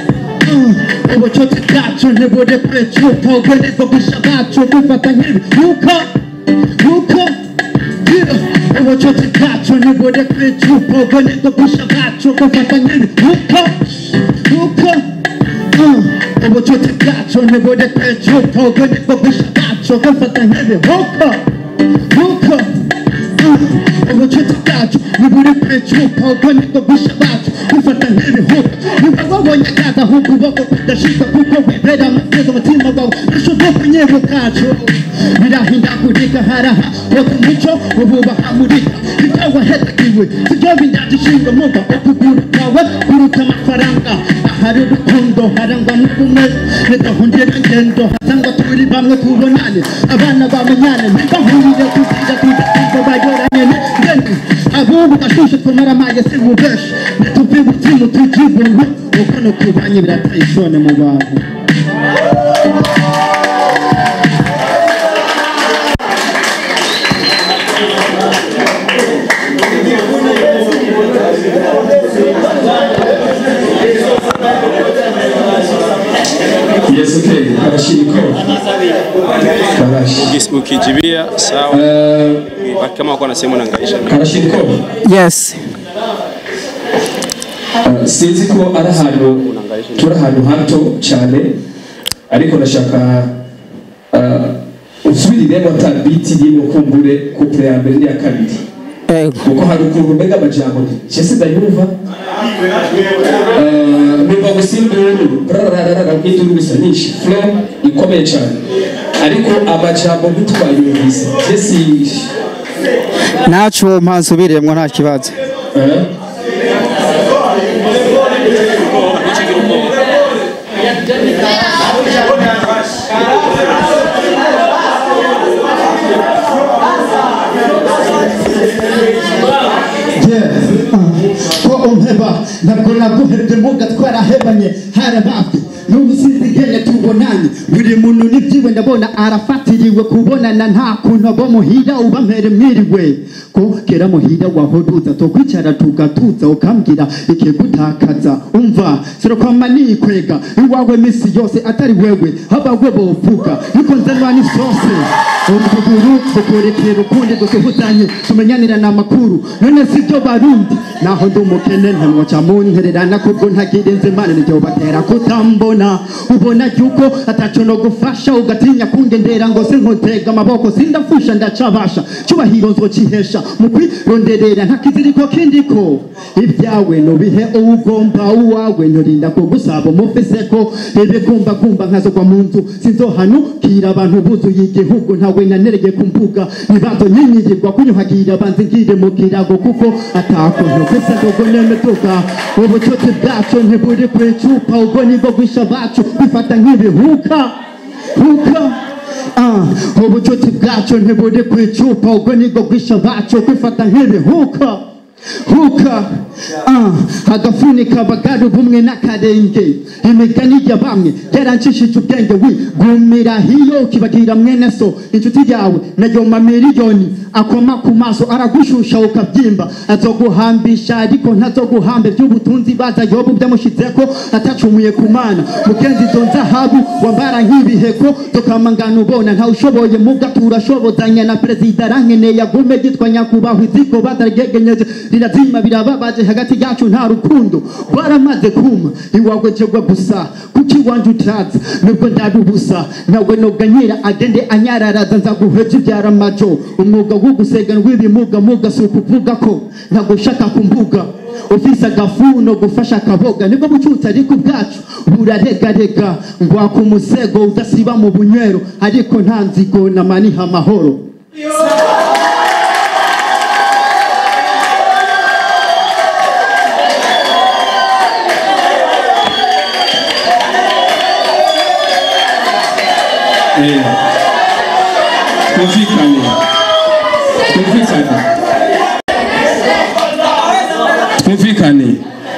ubucuti bwacu ntiburi kure cy'ubwogo nibwo gusa bwacu bifata nk'ibihuka huka ubucuti bwacu ntiburi kure cy'ubwogo nibwo gusa bwacu bifata nk'ibihuka huka ubucuti bwacu ntiburi kure cy'ubwogo nibwo gusa bwacu bifata nk'ibihuka huka ubucuti bwacu ntiburi kure cy'ubwogo nibwo gusa bwacu bifata nk'ibihuka niba wabonye akaza ukuboko kudashika kuko wibera amateka umutima wawe ushoboye kunyebu kacu birahindagurika haraha woga umuco ububaha murika ibyo waherekiwe sibyo bindagishingwa muga ukuguru kwawe kuruta amafaranga ahari urukundo harangwa n'ubumwe nidahundira ngendo hasangwa turi bamwe tubonane abana bamenyane ntibahurire kugira tudakumva bayorane n'ingeni abubu gashushe twamara amaye si mubeshi nituve umutima tujibuntu uko no kubanye birateye isone mu bantu Yes, okay. Karashiriko. Karashi. Ukis- ukijibia sawa kama wako nasema unaangaisha Karashiriko. yes Uh, sinzi ko ari ahantu turi ahantu hato cyane ariko ndashaka uh, usubiriremo ata biti irimo kumbure couple ya mbere n'iya kabiri kuko hari ukuntu mbega amajambo nje sindayumva Uh, numva kuva gusa induru rarararara nk'induru gusa nyinshi flow ikomeye cyane ariko amajambo ntitwayumvise jesi ntacu mpansubiriyemo nta kibazo ko umpeba ntabwo naguhebye mbuga twarahebanye harabafye n'ubu sinzi ingene tubonanye buri muntu n'ibyiwe ndabona arafatiriwe kubonana nta kuntu abo muhira uba mpere mwiriwe ko kera muhira wahoruza tokwicara tugatuza ukambwira ikigutakaza umva sirakwama nikwega iwawe misi yose atari wewe haba we bovuga yuko nzanwa n'isose utuguru tukurekera ukundi dusuhuzanye tumenyanirana amakuru none si byo barundi naho ndi umukene ntamwoca muntererana kubwo ntagira inzimana niryo batera kutambona ubona yuko ataco no gufasha ugatinya kungendera ngo sinkutega amaboko sindafusha ndacabasha cyubahiro nzocihesha mu kwironderera ntakiziriko kindiko ibyawe nubihe uwugomba uwawe nturinda kugusaba umufiseko ibikumba kumba nkazogwa mu nzu sinzohanukira abantu buzuye igihugu ntawe nanereye ku mbuga nibazo nyinyigirwa kunyuhagira banze ngire mu kirago kuko atakuntu gusa ndogo nemetuka ubucuti bwacu ntiburi ku icupa ubwo nibwo gwisha bacu bifata nk'ibihuka huka Ah, ubucuti bwacu ntiburi ku icupa ubwo nibwo gwisha bacu kwifata nk'ibihuka huka ah, agafunika bagari ubumwe n'akarenge imigani ya bamwe yaranshishije ubwenge wi gumira hiyo ukibagira mwene so inshuti yawe nayo mamiliyoni akoma ku maso aragushusha ukabyimba azoguhambisha ariko ntazoguhambe by'ubutunzi baza yobu byamushizeko atacumuye ku mana mugenzi izo nzahabu wambara nk'ibiheko tukamangana ubona ntawe ushoboye muga turashobozanya na perezida arankeneye agume yitwa nyakubahwa iziko bataragegenyeje rirazima birababaje hagati yacu nta rukundo rwaramaze kuma iwawe jegwa gusa kuki iwanje utaza nubwo ndari ubusa nawe noganyira agende anyararaza nzaguheje ibyara majo umwuga wo gusegana w'ibimuga muga si ukuvuga ko ntagushaka ku mbuga ufise agafuno gufasha akaboga nibwo bucutse ariko ubwacu buraregarega ngwaka umusego udasiba mu bunywero ariko nta nzigo namaniha amahoro Eh, twumvikane twumvikane twumvikane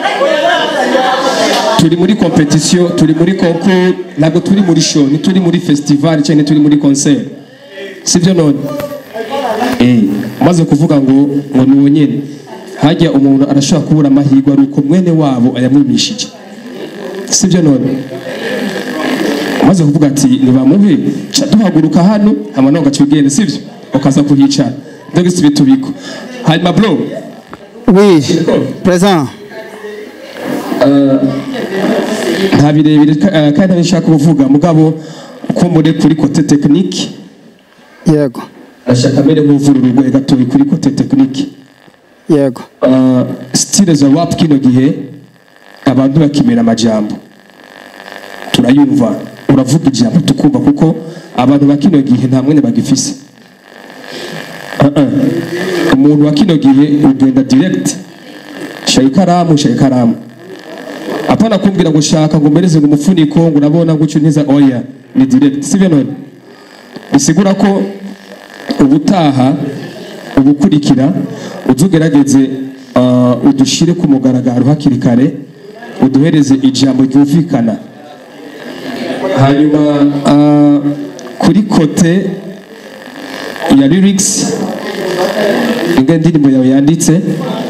turi muri competition turi muri concours ntabwo turi muri show ntituri muri festival cyangwa turi muri concert sibyo none eh maze kuvuga ngo ngo ni nyine hajya umuntu arashobora kubura amahirwe ari uko mwene wabo ayamwimishije sibyo none maze kuvuga ati nibamuhe ca duhaguruka hano hama nawe ugaca ugenda sibyo ukaza kuhicara ndagise bitubiko hanyuma bro oui présent nta birebire ka- eh, kandi ntabishaka kuvuga mugabo ko muri kuri kote tekinike yego ashaka amere nk'uvura urugoye gatoya kuri kote tekinike yego stile za rap kino gihe abantu bakimera amajambo turayumva uravuga ijambo tukumva kuko abantu ba kino gihe nta mwene bagifise Ah, ah. umuntu wa kino gihe ugenda direct shaka ikaramu shaka ikaramu apana kumbwira ngo shaka ngo mbereze ngo umufuniko ngo urabona ngo ntiza oya ni direct sibyo none bisigura ko ubutaha ubukurikira uzugerageze uh, udushire ku mugaragaro hakiri kare uduhereze ijambo ryumvikana hanyuma uh, kuri kote ya lyrics inga indirimbo yawe yanditse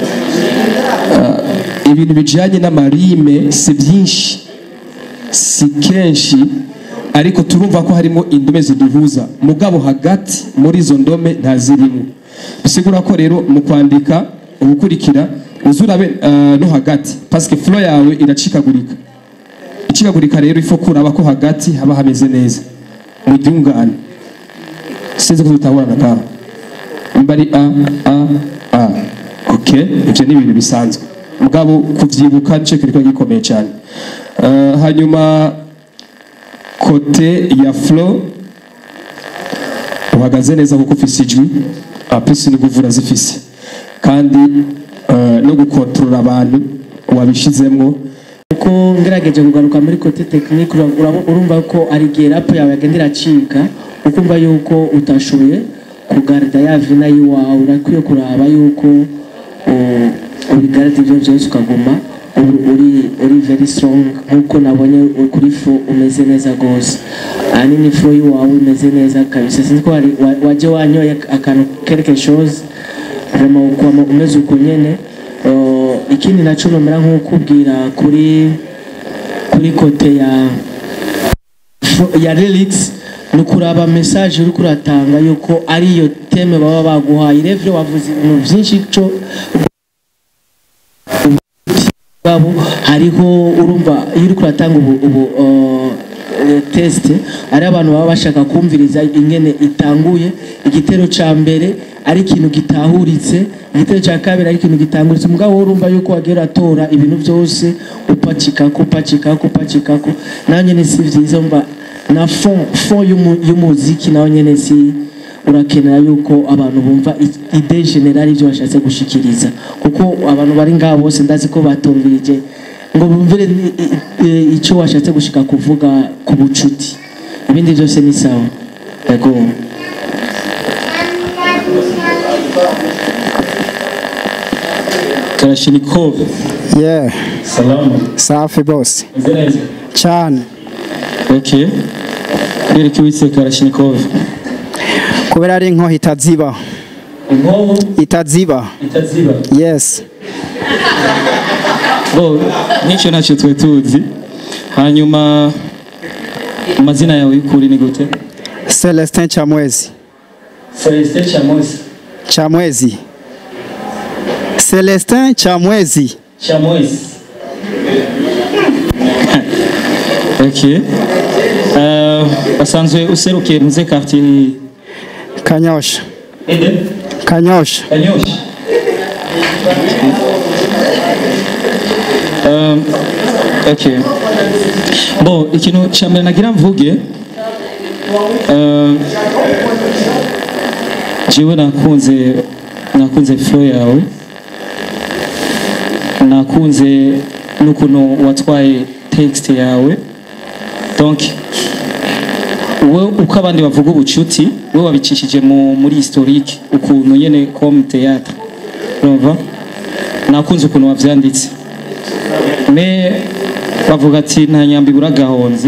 uh, ibintu bijanye n'amarime si byinshi si kenshi ariko turumva ko harimo indome ziduhuza mugabo hagati muri izo ndome ntazirimo bisigura ko rero mu kwandika ubukurikira uzurabe uh, no hagati paske flow yawe iracikagurika icikagurika rero ifo kuraba ko hagati haba hameze neza mu ryungane sinzi ko tutaburana ngaho nimba ari a a a ok ibyo ni ibintu bisanzwe mugabo kuvyibuka nico kiriko gikomeye cyane Eh, hanyuma kote ya flow uhagaze neza kuko ufise ijwi apisi ni guvura zifise kandi eh, no gukontorora abantu wabishizemwo kuko ngerageje kugaruka muri kote tekinike urumva ko ari igihe rapu yawe yagenda iracika ukumva yuko utashoboye kugarida ya vina y'iwawe urakwiye kuraba yuko uh, ubigarida ibyo byose ukaguma uri- uri uri very strong nk'uko nabonye uri kuri fo umeze neza rwose ahanini fo y'iwawe imeze neza kabisa sinzi ko wari- wa- waje wanyoye akantu quelque chose vraiment ukwama umeze uko nyene Uh, ikindi naco nomera nk'ukubwira kuri kuri kote ya ya lyrics ni ukuraba message uri kuratanga yuko ariyo teme baba baguhaye revyo wavuze ibintu byinshi co bwabo hariho urumva iyo uri kuratanga ubu, ubu uh, eh, test ari abantu baba bashaka kumviriza ingene itanguye igitero ca mbere ari ikintu gitahuritse igitero ca kabiri ari ikintu gitanguritse mugabo wowe urumva yuko wagiye uratora ibintu byose upacikako upacikako upacikako nawe nyene si vyiza mba na fond fond y'umu- y'umuziki nawe nyene si urakenera yuko abantu bumva i- ide general ibyo bashatse gushikiriza kuko abantu bari ngaho bose ndazi ko batumvirije ngo bumvire ni- i- i- ico washatse gushika kuvuga ku bucuti ibindi byose ni sawa yego Kalashnikov Yeah, salama safi boss. meze neza Cyane. okay Derek witse Kalashnikov Kubera ari inkoho itaziba. inkoho Itaziba. itaziba Yes. bo nicyo ntacyo twe tuzi hanyuma amazina yawe y'ukuri ni gute Celestin Chamwezi. Celestin Chamosi Chamwezi. Celestin Chamwezi. Chamosi okay uh, asanzwe userukiye muze quartier Kanyosha. ede Kanyosha. Kanyosha Um, okay. Bon, ikintu cya mbere nagira mvuge um, jewe nakunze nakunze flow yawe nakunze n'ukuntu watwaye text yawe donc we uko abandi bavuga ubucuti we wabicishije mu, muri historique ukuntu nyene comme théâtre urumva nakunze ukuntu wavyanditse me bavuga ati nta nyambi ibura gahonzi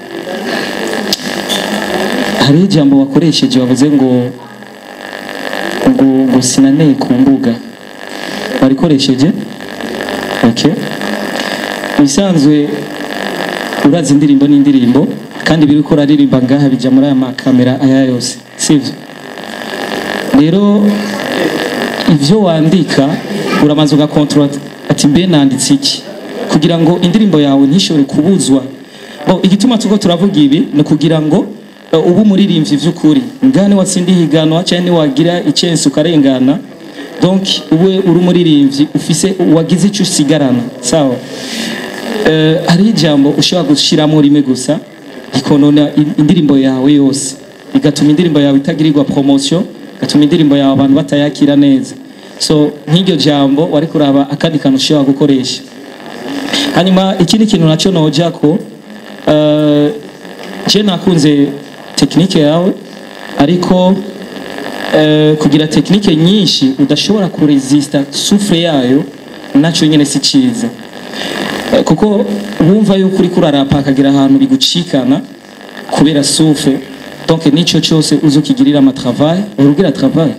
hariho ijambo wakoresheje wavuze ngo ngo ngo sinaneye ku mbuga warikoresheje okay ibisanzwe urazi indirimbo n'indirimbo kandi biri ko uraririmba ngaha bijya muri aya makamera aya yose sivyo rero ivyo wandika uramanza ugakontorora ati mbe nanditse iki kugira ngo indirimbo yawe ntishobore kubuzwa Bo, igituma tuko turavuga ibi ni kugira ngo uh, ube umuririmbyi vy'ukuri ngane watsinda ihiganwa cyangwa niwagira icyensi ukarengana donc ube uri umuririmbyi ufise wagize icyo usigarana sawa Eh, hariho ijambo ushobora gushyiramo rimwe gusa rikonona in- indirimbo yawe yose bigatuma indirimbo yawe itagirirwa promotion bigatuma indirimbo yawe abantu batayakira neza so nk'iryo jambo wari kuraba akandi kantu ushobora gukoresha hanyuma ikindi kintu nacyo noja ko eh, je nakunze tekinike yawe ariko eh, kugira tekinike nyinshi udashobora kuresista sufure yayo nacyo nyine si cyiza Eh, kuko wumva yuko uri kurarapa akagira ahantu bigucikana kubera sufe donc nicyo cyose uzi ukigirira amatravail urugira travail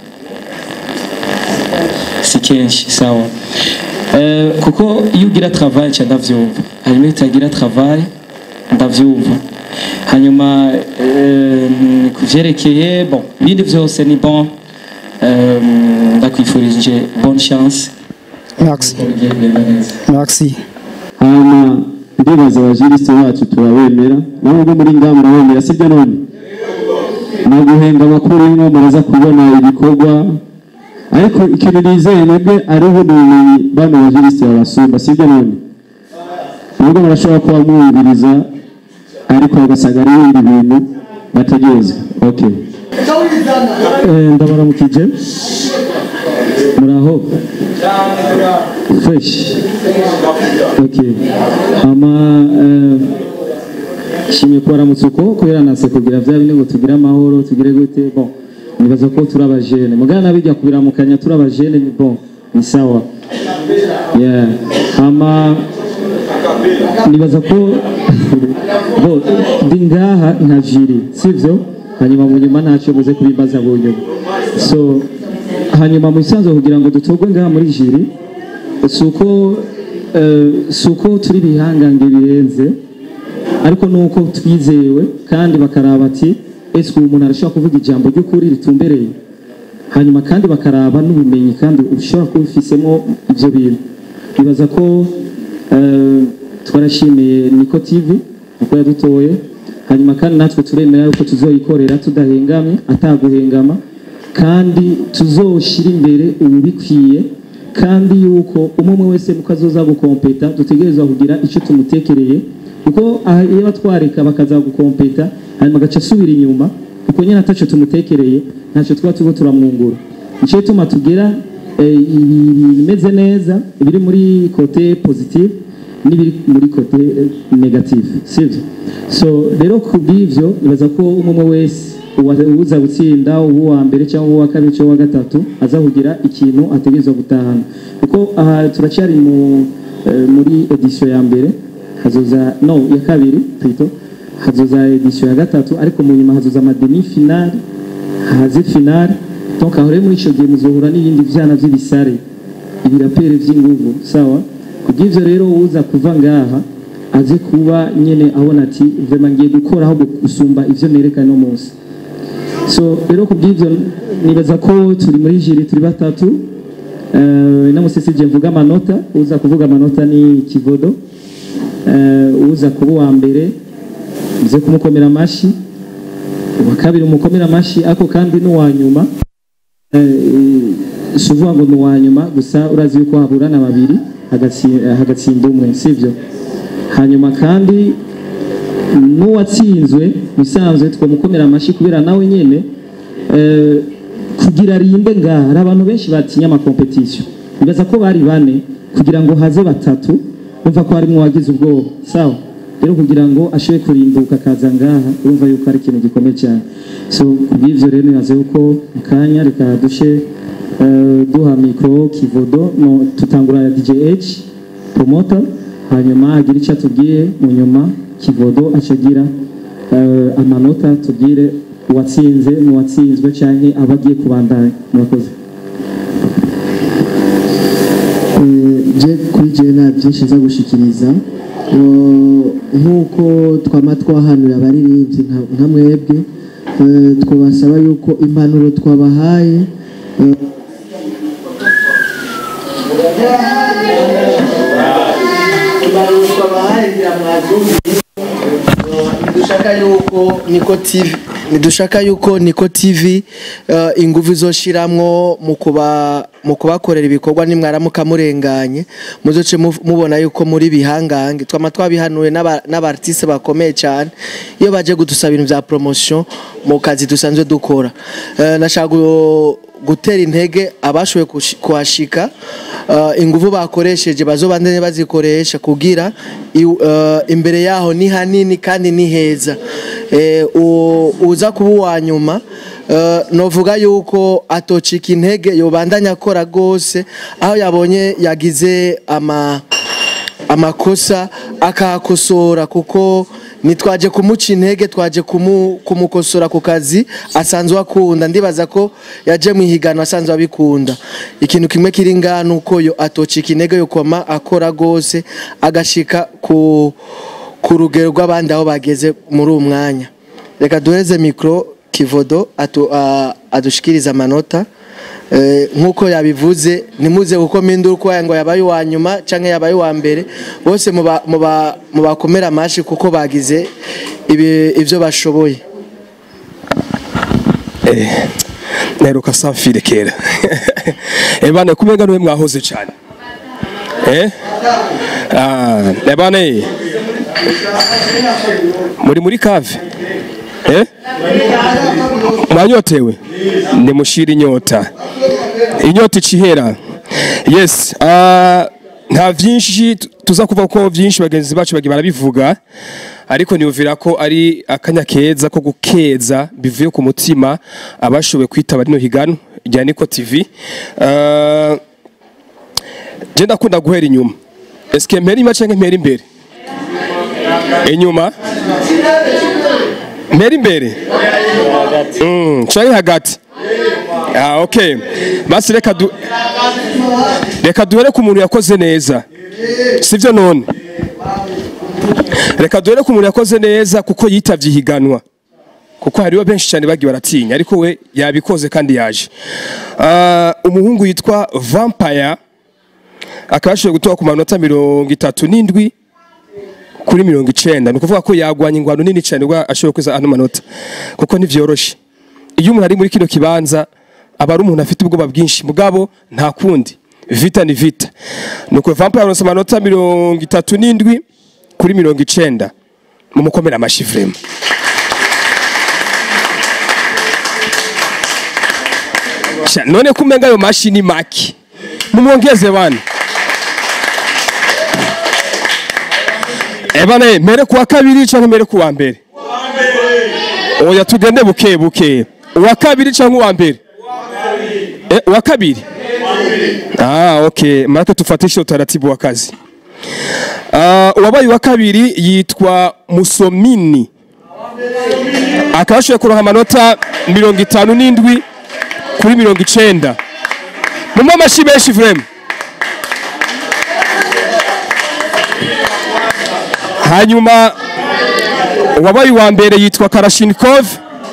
si kenshi sawa Eh, kuko iyo ugira travail cya ndavyumva hanyuma iyo utagira travail ndavyumva hanyuma eh, ku vyerekeye bon ibindi vyose ni bon Eh, ndakwifurije bonne chance Merci. Bigiye kugenda neza. Merci. hanyuma ndibaza abajirisite bacu turabemera nawe ubwo muri ngaha murabemera sibyo none ni uguhenga amakuru y'inko muraza kubona ibikorwa ariko ikintu nizeye mwebwe ariho n'ubumenyi bano bajirisite babasumba sibyo none nubwo barashobora kuba mwumviriza ariko ugasanga ari ibindi bintu bategereza okay Eh, ndabaramukije muraho fresh okay ama eh, shimye kubaramutsa uko kubera nase kugira vya bine ngo tugire amahoro tugire gute bon nibaza ko turi abajene mugana nabijya kubiramukanya turi abajene ni bon ni sawa yeah ama nibaza ko bo ndi ngaha nka jiri sivyo hanyuma mu nyuma ntacyo muze kubimbaza mu nyuma so hanyuma mu isanzwe kugira ngo dutorwe ngaha muri jiri si uko eh, si uko turi bihangange birenze ariko nuko twizewe kandi bakaraba ati ese ubu umuntu arashobora kuvuga ijambo ry'ukuri ritumbereye hanyuma kandi bakaraba n'ubumenyi kandi ushobora kuba ufisemo ibyo bintu bibaza ko eh, twarashimiye niko tv uko yadutoye hanyuma kandi natwe turemera yuko tuzoyikorera tudahengamye ataguhengama kandi tuzoshira imbere ubikwiye kandi yuko umwe umwe wese nuko azoza gukompeta dutegerezwa kugira icyo tumutekereye kuko aha iyo batwareka bakaza gukompeta hanyuma agaca asubira inyuma kuko nyine ataco tumutekereye ntacyo tuba turimo turamwungura nicyo gituma tugera eh, ibimeze neza ibiri muri kote positive n'ibiri muri kote eh, negative sibyo so rero ku bw'ivyo nibaza ko umwe umwe wese uwa- uza gutsinda uwa mbere cyangwa uwa kabiri cyangwa uwa gatatu aza kugira ikintu ategerezwa gutahana kuko aha turacyari mu eh, muri edition ya mbere hazoza no ya kabiri plutôt hazoza edition ya gatatu ariko mu nyuma hazoza amademi finale haze finale donc aho rero muri ico gihe muzohura n'ibindi vyana vy'ibisare ibirapere vy'inguvu sawa kubw'ivyo rero uza kuva ngaha aze kuba nyene abona ati vraiment ngiye gukora ahubwo gusumba ivyo nerekana no munsi so rero kubw'ivyo nibaza ko turi muri jiri turi batatu uh, namusesije mvuga amanota uza kuvuga amanota ni kivodo uh, uza kuba uwa mbere uze kumukomera amashi uwa kabiri umukomera amashi ako kandi n'uwa nyuma eh, si uvuga ngo ni uwa nyuma gusa urazi yuko haburana babiri hagatsi- eh, hagatsinda umwe sibyo hanyuma kandi n'uwatsinzwe bisanzwe twamukomera amashyi kubera nawe nyine eh, kugira arinde ngaha hari abantu benshi batinya amakompetisiyo bibaza ko bari bane kugira ngo haze batatu bumva ko harimo uwagize ubwoba sawa rero kugira ngo ashobore kurimbuka akaza ngaha urumva yuko ari ikintu gikomeye cyane so kubw'ivyo rero nibaze yuko mu kanya reka dushe eh, duha mikoro kivodo no tutangura djh promoter hanyuma agira icyo atubwiye mu nyuma kivodo acagira eh, amanota tubwire uwatsinze n'uwatsinzwe cyangwa aba agiye kubandanya murakoze je kuri jewe nta byinshi nza gushikiriza Eh, nk'uko twama twahanura abaririmbyi nka- nka mwebwe eh, twabasaba yuko impanuro twabahaye eh, impanuro twabahaye ngira mwazumvise dushaka yuko niko tv nidushaka yuko niko tv eh, ingufu izoshiramwo mu kuba mu kubakorera ibikorwa nimwaramuka murenganye muzoce mu- mubona yuko muri bihangange twama twabihanuye n'aba- n'abartiste bakomeye cyane iyo baje gudusaba ibintu bya promotion mu kazi dusanzwe dukora Eh, nashaka gu- gutera intege abashoboye kushi- kuhashika eh, ingufu bakoresheje bazobandanye bazikoresha kugira iw- eh, imbere yaho ni hanini kandi ni heza Eh, u- uza kuba uwa nyuma eh, novuga yuko atocika intege yobandanya akora rwose aho yabonye yagize ama amakosa akahakosora kuko ntitwaje kumuca intege twaje kumu- kumukosora ku kazi asanzwe akunda ndibaza ko yaje mu ihiganwa asanzwe abikunda ikintu kimwe kiri ngaha ni uko yo atocika intege yo koma akora rwose agashika ku ku rugero rw'abandi aho bageze muri uwo mwanya reka duheze mikoro kivodo atu- a- adushikirize amanota Eh, nk'uko yabivuze ntimuze kuko mpindura uko ngo yabaye uwa nyuma cyangwa yabaye uwa mbere bose muba- muba- mubakomera amashyi kuko bagize ibi- ibyo bashoboye naheruka samfire kera ebana kumenga niwe mwahoze cyane eh ah ebane muri muri kave eh mwanyotewe nimushira inyota inyota icihera yes ah nta byinshi tu- tuza kuva ko byinshi bagenzi bacu bagiye barabivuga ariko niyumvira ko ari akanya keza ko gukeza bivuye ku mutima abashoboye kwitaba rino higanwa rya Niko TV Ah, je ndakunda guhera inyuma eske mpera inyuma canke mpera imbere inyuma mpera imbere Mm, canke hagati ah okay basi reka du reka duhere ku muntu yakoze neza sivyo none reka duhere ku muntu yakoze neza kuko yitavye ihiganwa kuko hariho benshi cyane bagiye baratinya ariko we yabikoze kandi yaje Ah, umuhungu yitwa vampire akaba yashoboye gutora ku manota mirongo itatu n'indwi kuri mirongo icenda ni ukuvuga ko yagwanya ingwano nini cyane ubwo ashoboye kweza ano manota kuko ntivyoroshe iyo umuntu ari muri kino kibanza aba ari umuntu afite ubwoba bwinshi mugabo nta kundi vita ni vita nuko vampire aronse amanota mirongo itatu n'indwi kuri mirongo icenda mumukomera amashi vrema Sha, none kumenga ayo mashi ni maki mumwongeze bana ebana mere kuwa kabiri canke mere kuwa mbere oya tugende buke buke uwa kabiri canke uwa mbere eh, uwa kabiri ah okay marake tufatishe utaratibu wa kazi Ah, uwabaye uwa kabiri yitwa musomini akaba yashoboye kuronka amanota mirongo itanu n'indwi kuri mirongo icenda mumwe amashi menshi vrema hanyuma uwabaye uwa mbere yitwa karashinikov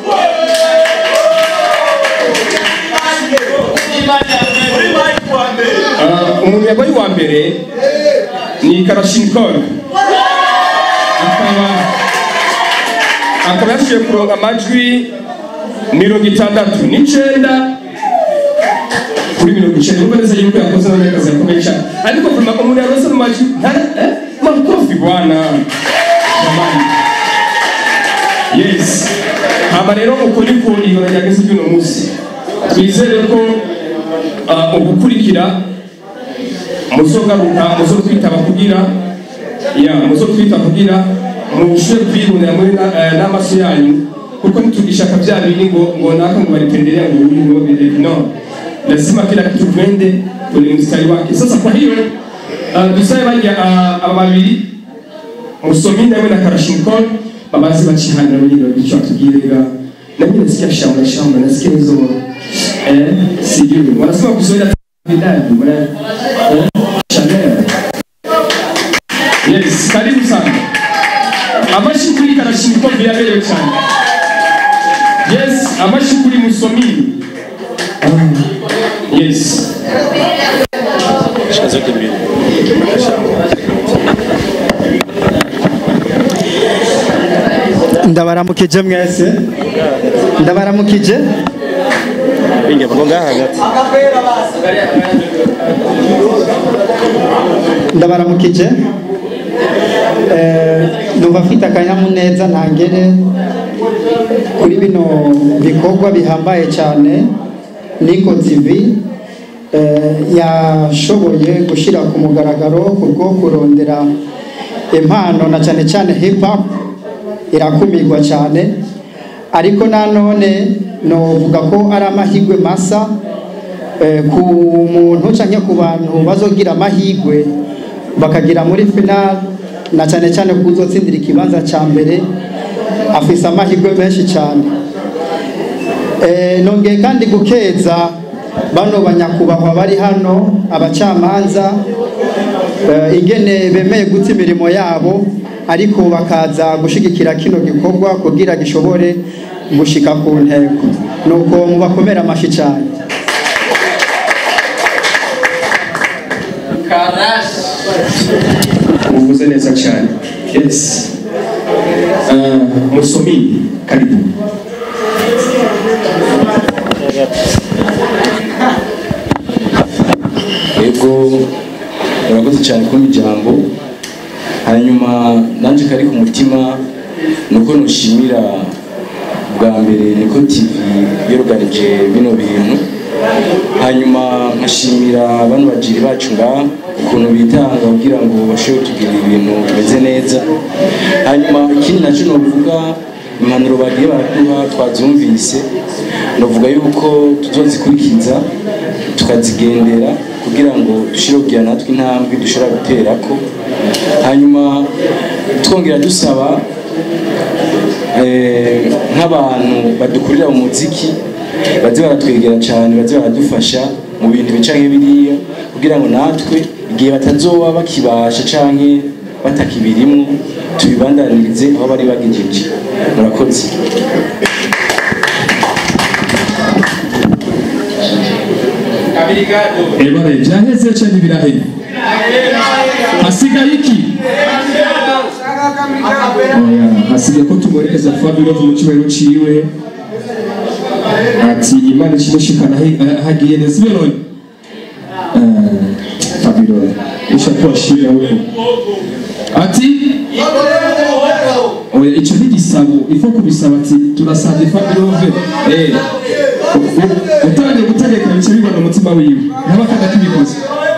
Ah, umuntu yabaye uwa mbere ni karashinikov akaba akaba yashoboye kuronka amajwi mirongo itandatu n'icenda kuri mirongo icenda urumva neza yuko yakoze n'akazi gakomeye cyane ariko vuma umuntu yarose mu majwi ntara eh makofi bwana jamani yes hama rero uko niko ibona ryageze ry'uno munsi twizere ko ah, ugukurikira muzogaruka muzotwitaba kugira ya muzotwita kugira mushobore kwibonera muri na- eh, n'amaso yanyu kuko nitugishaka vya bindi ngo ngo naka ngo balipendelea ngo huyu ngo vile no lazima kila kitu twende kwenye mstari wake sasa kwa hiyo uh, dusabe bajya uh, aba babiri musomini hamwe na karashinikol babazi bachihanira nyine bicho atubwirega na mimi nasikia shamba shamba nasikia hizo eh sijui wanasema kuzoea vidadi mwana eh Chanel yes karibu sana amashi kuri karashinikol biraberewe cyane yes amashi kuri musomini yes zote mbili ndabaramukije mwese ndabaramukije binge ngo ngaha hagati ndabaramukije Eh, numva mfite akanyamuneza ntangere kuri bino bikorwa bihambaye cyane niko tv eh, yashoboye gushyira ku mugaragaro kubwo kurondera impano na cyane cyane hip hop irakumirwa cyane ariko nanone novuga ko ari amahirwe masa eh, ku muntu cyangwa ku bantu bazogira amahirwe bakagira muri final na cyane cyane ko uzotsindira ikibanza cya mbere afise amahirwe menshi cyane Eh, nongeye kandi gukeza bano banyakubahwa bari hano abacamanza eh, ingene bemeye guta imirimo yabo ariko bakaza gushigikira kino gikorwa kugira gishobore gushika ku ntego nuko mubakomera amashi cyane uvuze neza cyane yes uh, musomini karibu yego murakoze cyane kumpa ijambo hanyuma nanjye kari ku mutima ni uko nushimira bwa mbere niko tv yoruganije bino bintu hanyuma nkashimira bano bagiri bacu ngaha ukuntu bitanga kugira ngo bashobore kutugirira ibintu bimeze neza hanyuma ikindi nacyo novuga impanuro bagiye baraduha twazumvise novuga yuko tuzozikurikiza tukazigendera kugira ngo dushire kugira natwe intambwe dushobora gutera ko hanyuma twongera dusaba eh, nk'abantu badukurira mu muziki baze baratwegera cyane baze baradufasha mu bintu bica nk'ibiriya kugira ngo natwe igihe batazoba bakibasha canke batakibirimwo tubibandanirize aho bari bagejeje murakoze ebare byaheze cyane biraheze hasigaye iki Oya, hasigaye ko tumwerekeza fabiro mu cyubahiro ciwe ati imana ikimushikana aho- aho agiye neza ibyo none Eh, fabiro ushakuwa shira huko ati oya icyo ni igisabo ifo kubisaba ati turasabye fabiro ve eh utangiye gutegeka bice bibona umutima wiwe n'abakanda kibikoze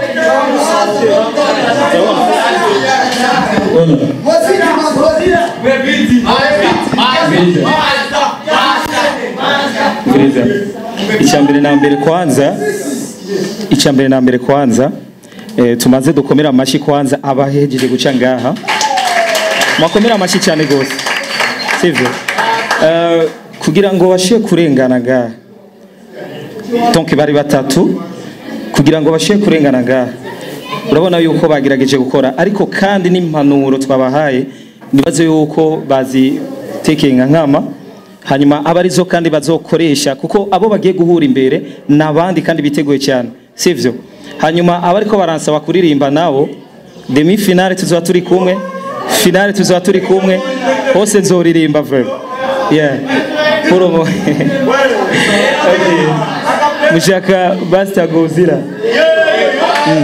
Gereza. icya mbere na mbere kwanza icya mbere na mbere kwanza eh, tumaze dukomera amashyi kwanza abahejeje guca ngaha mwakomera amashyi cyane rwose sivyo Eh, kugira ngo bashire kurengana ngaha donc bari batatu kugira ngo bashire kurengana ngaha urabona yuko bagerageje gukora ariko kandi n'impanuro twabahaye nibaze yuko bazitekeye nka nkama hanyuma aba arizo kandi bazokoresha kuko abo bagiye guhura imbere ni abandi kandi biteguye cyane sivyo hanyuma aba ariko baransaba kuririmba nabo demi finale tuzaba turi kumwe finale tuzaba turi kumwe hose nzoririmba vrema yeah pour ubu okay. mushaka basita gozira Mm.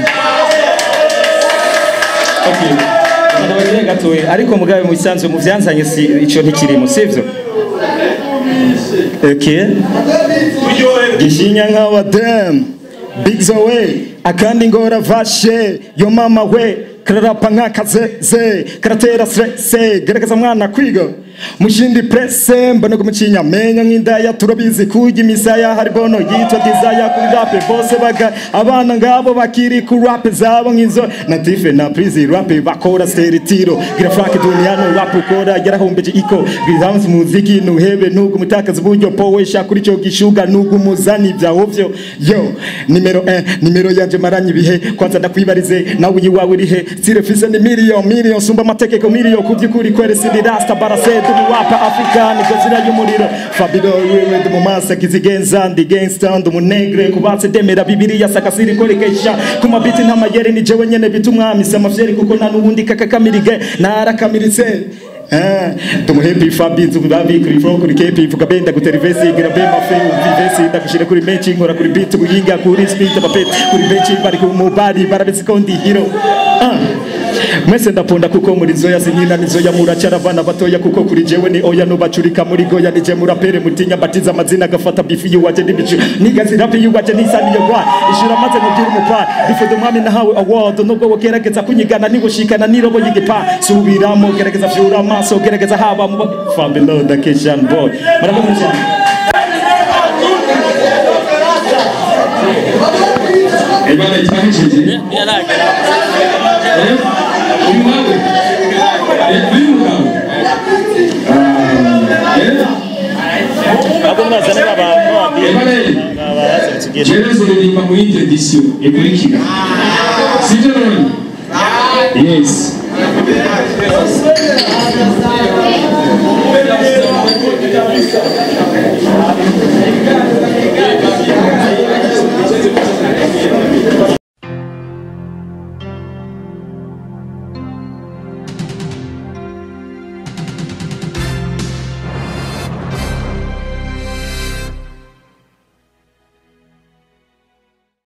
Okay. Ndabagire gatoya ariko mugabe mu bisanzwe mu byanzanye si ico ntikirimo sivyo Okay. Gishinya nkawa dem Big Zoe akandi ngora vashe yo mama we kararapa nk'akazeze karatera stresse gerageza mwana kwiga mushindi presse mbona kumucinya menya nk'indaya turabizi kujya imisaya hari bono yitwa desire kuri rape bose baga abana ngabo bakiri ku rape zabo nk'izo na tife na prizi rape bakora steritiro gira frank duniano rap ukora yarahombeje iko bizamuzi muziki nuhebe nugu mutakaza uburyo powesha kuri cyo gishuga nugu muzani byawo byo yo nimero 1 nimero yanje maranye ibihe kwanza ndakwibarize nawe yiwawe urihe sire fise ni million million sumba amategeko million kubyukuri kwere sindi rasta barase du wapa african gozira y'umuriro fabio wewe du mumasa kizigenza ndi gangster ndu munegre kubatse demera bibiliya sakasiri korekesha kuma biti ntamayere ni jewe nyene bitumwami samafyeri kuko nta nubundi kakakamirige narakamiritse tumuhepi fabi nzu babi kuri fro kuri kepi vuga benda gutera ivesi gira be mafe ivesi ndakushira kuri benchi nkora kuri beat buyinga kuri speed abapet kuri benchi bari ku mubari barabisi kondi hero Ah. mwese ndapunda kuko muri zoya sinkina nizoya muracara abana batoya kuko kuri jewe ni oya nubacurika muri goya nije murapere mutinya batiza amazina agafata bifi yuwaje n'ibicu nigazi rapi yuwaje nisaniye gwa ishura maze mubwira umupa bifude umwami nahawe award nubwo wogerageza kunyigana nibushikana nirobo yigipa subiramo gerageza vyura amaso gerageza haba mu Fabio the Kitchen Boy murakoze cyane ebana itahejeje Eh, uyu nawe Eh, uyu mugabo Ah, eh. abo mwazana abantu Ebane jewe nzoririmba mu yindi edisiyo ikurikira sibyo none yes Thank you.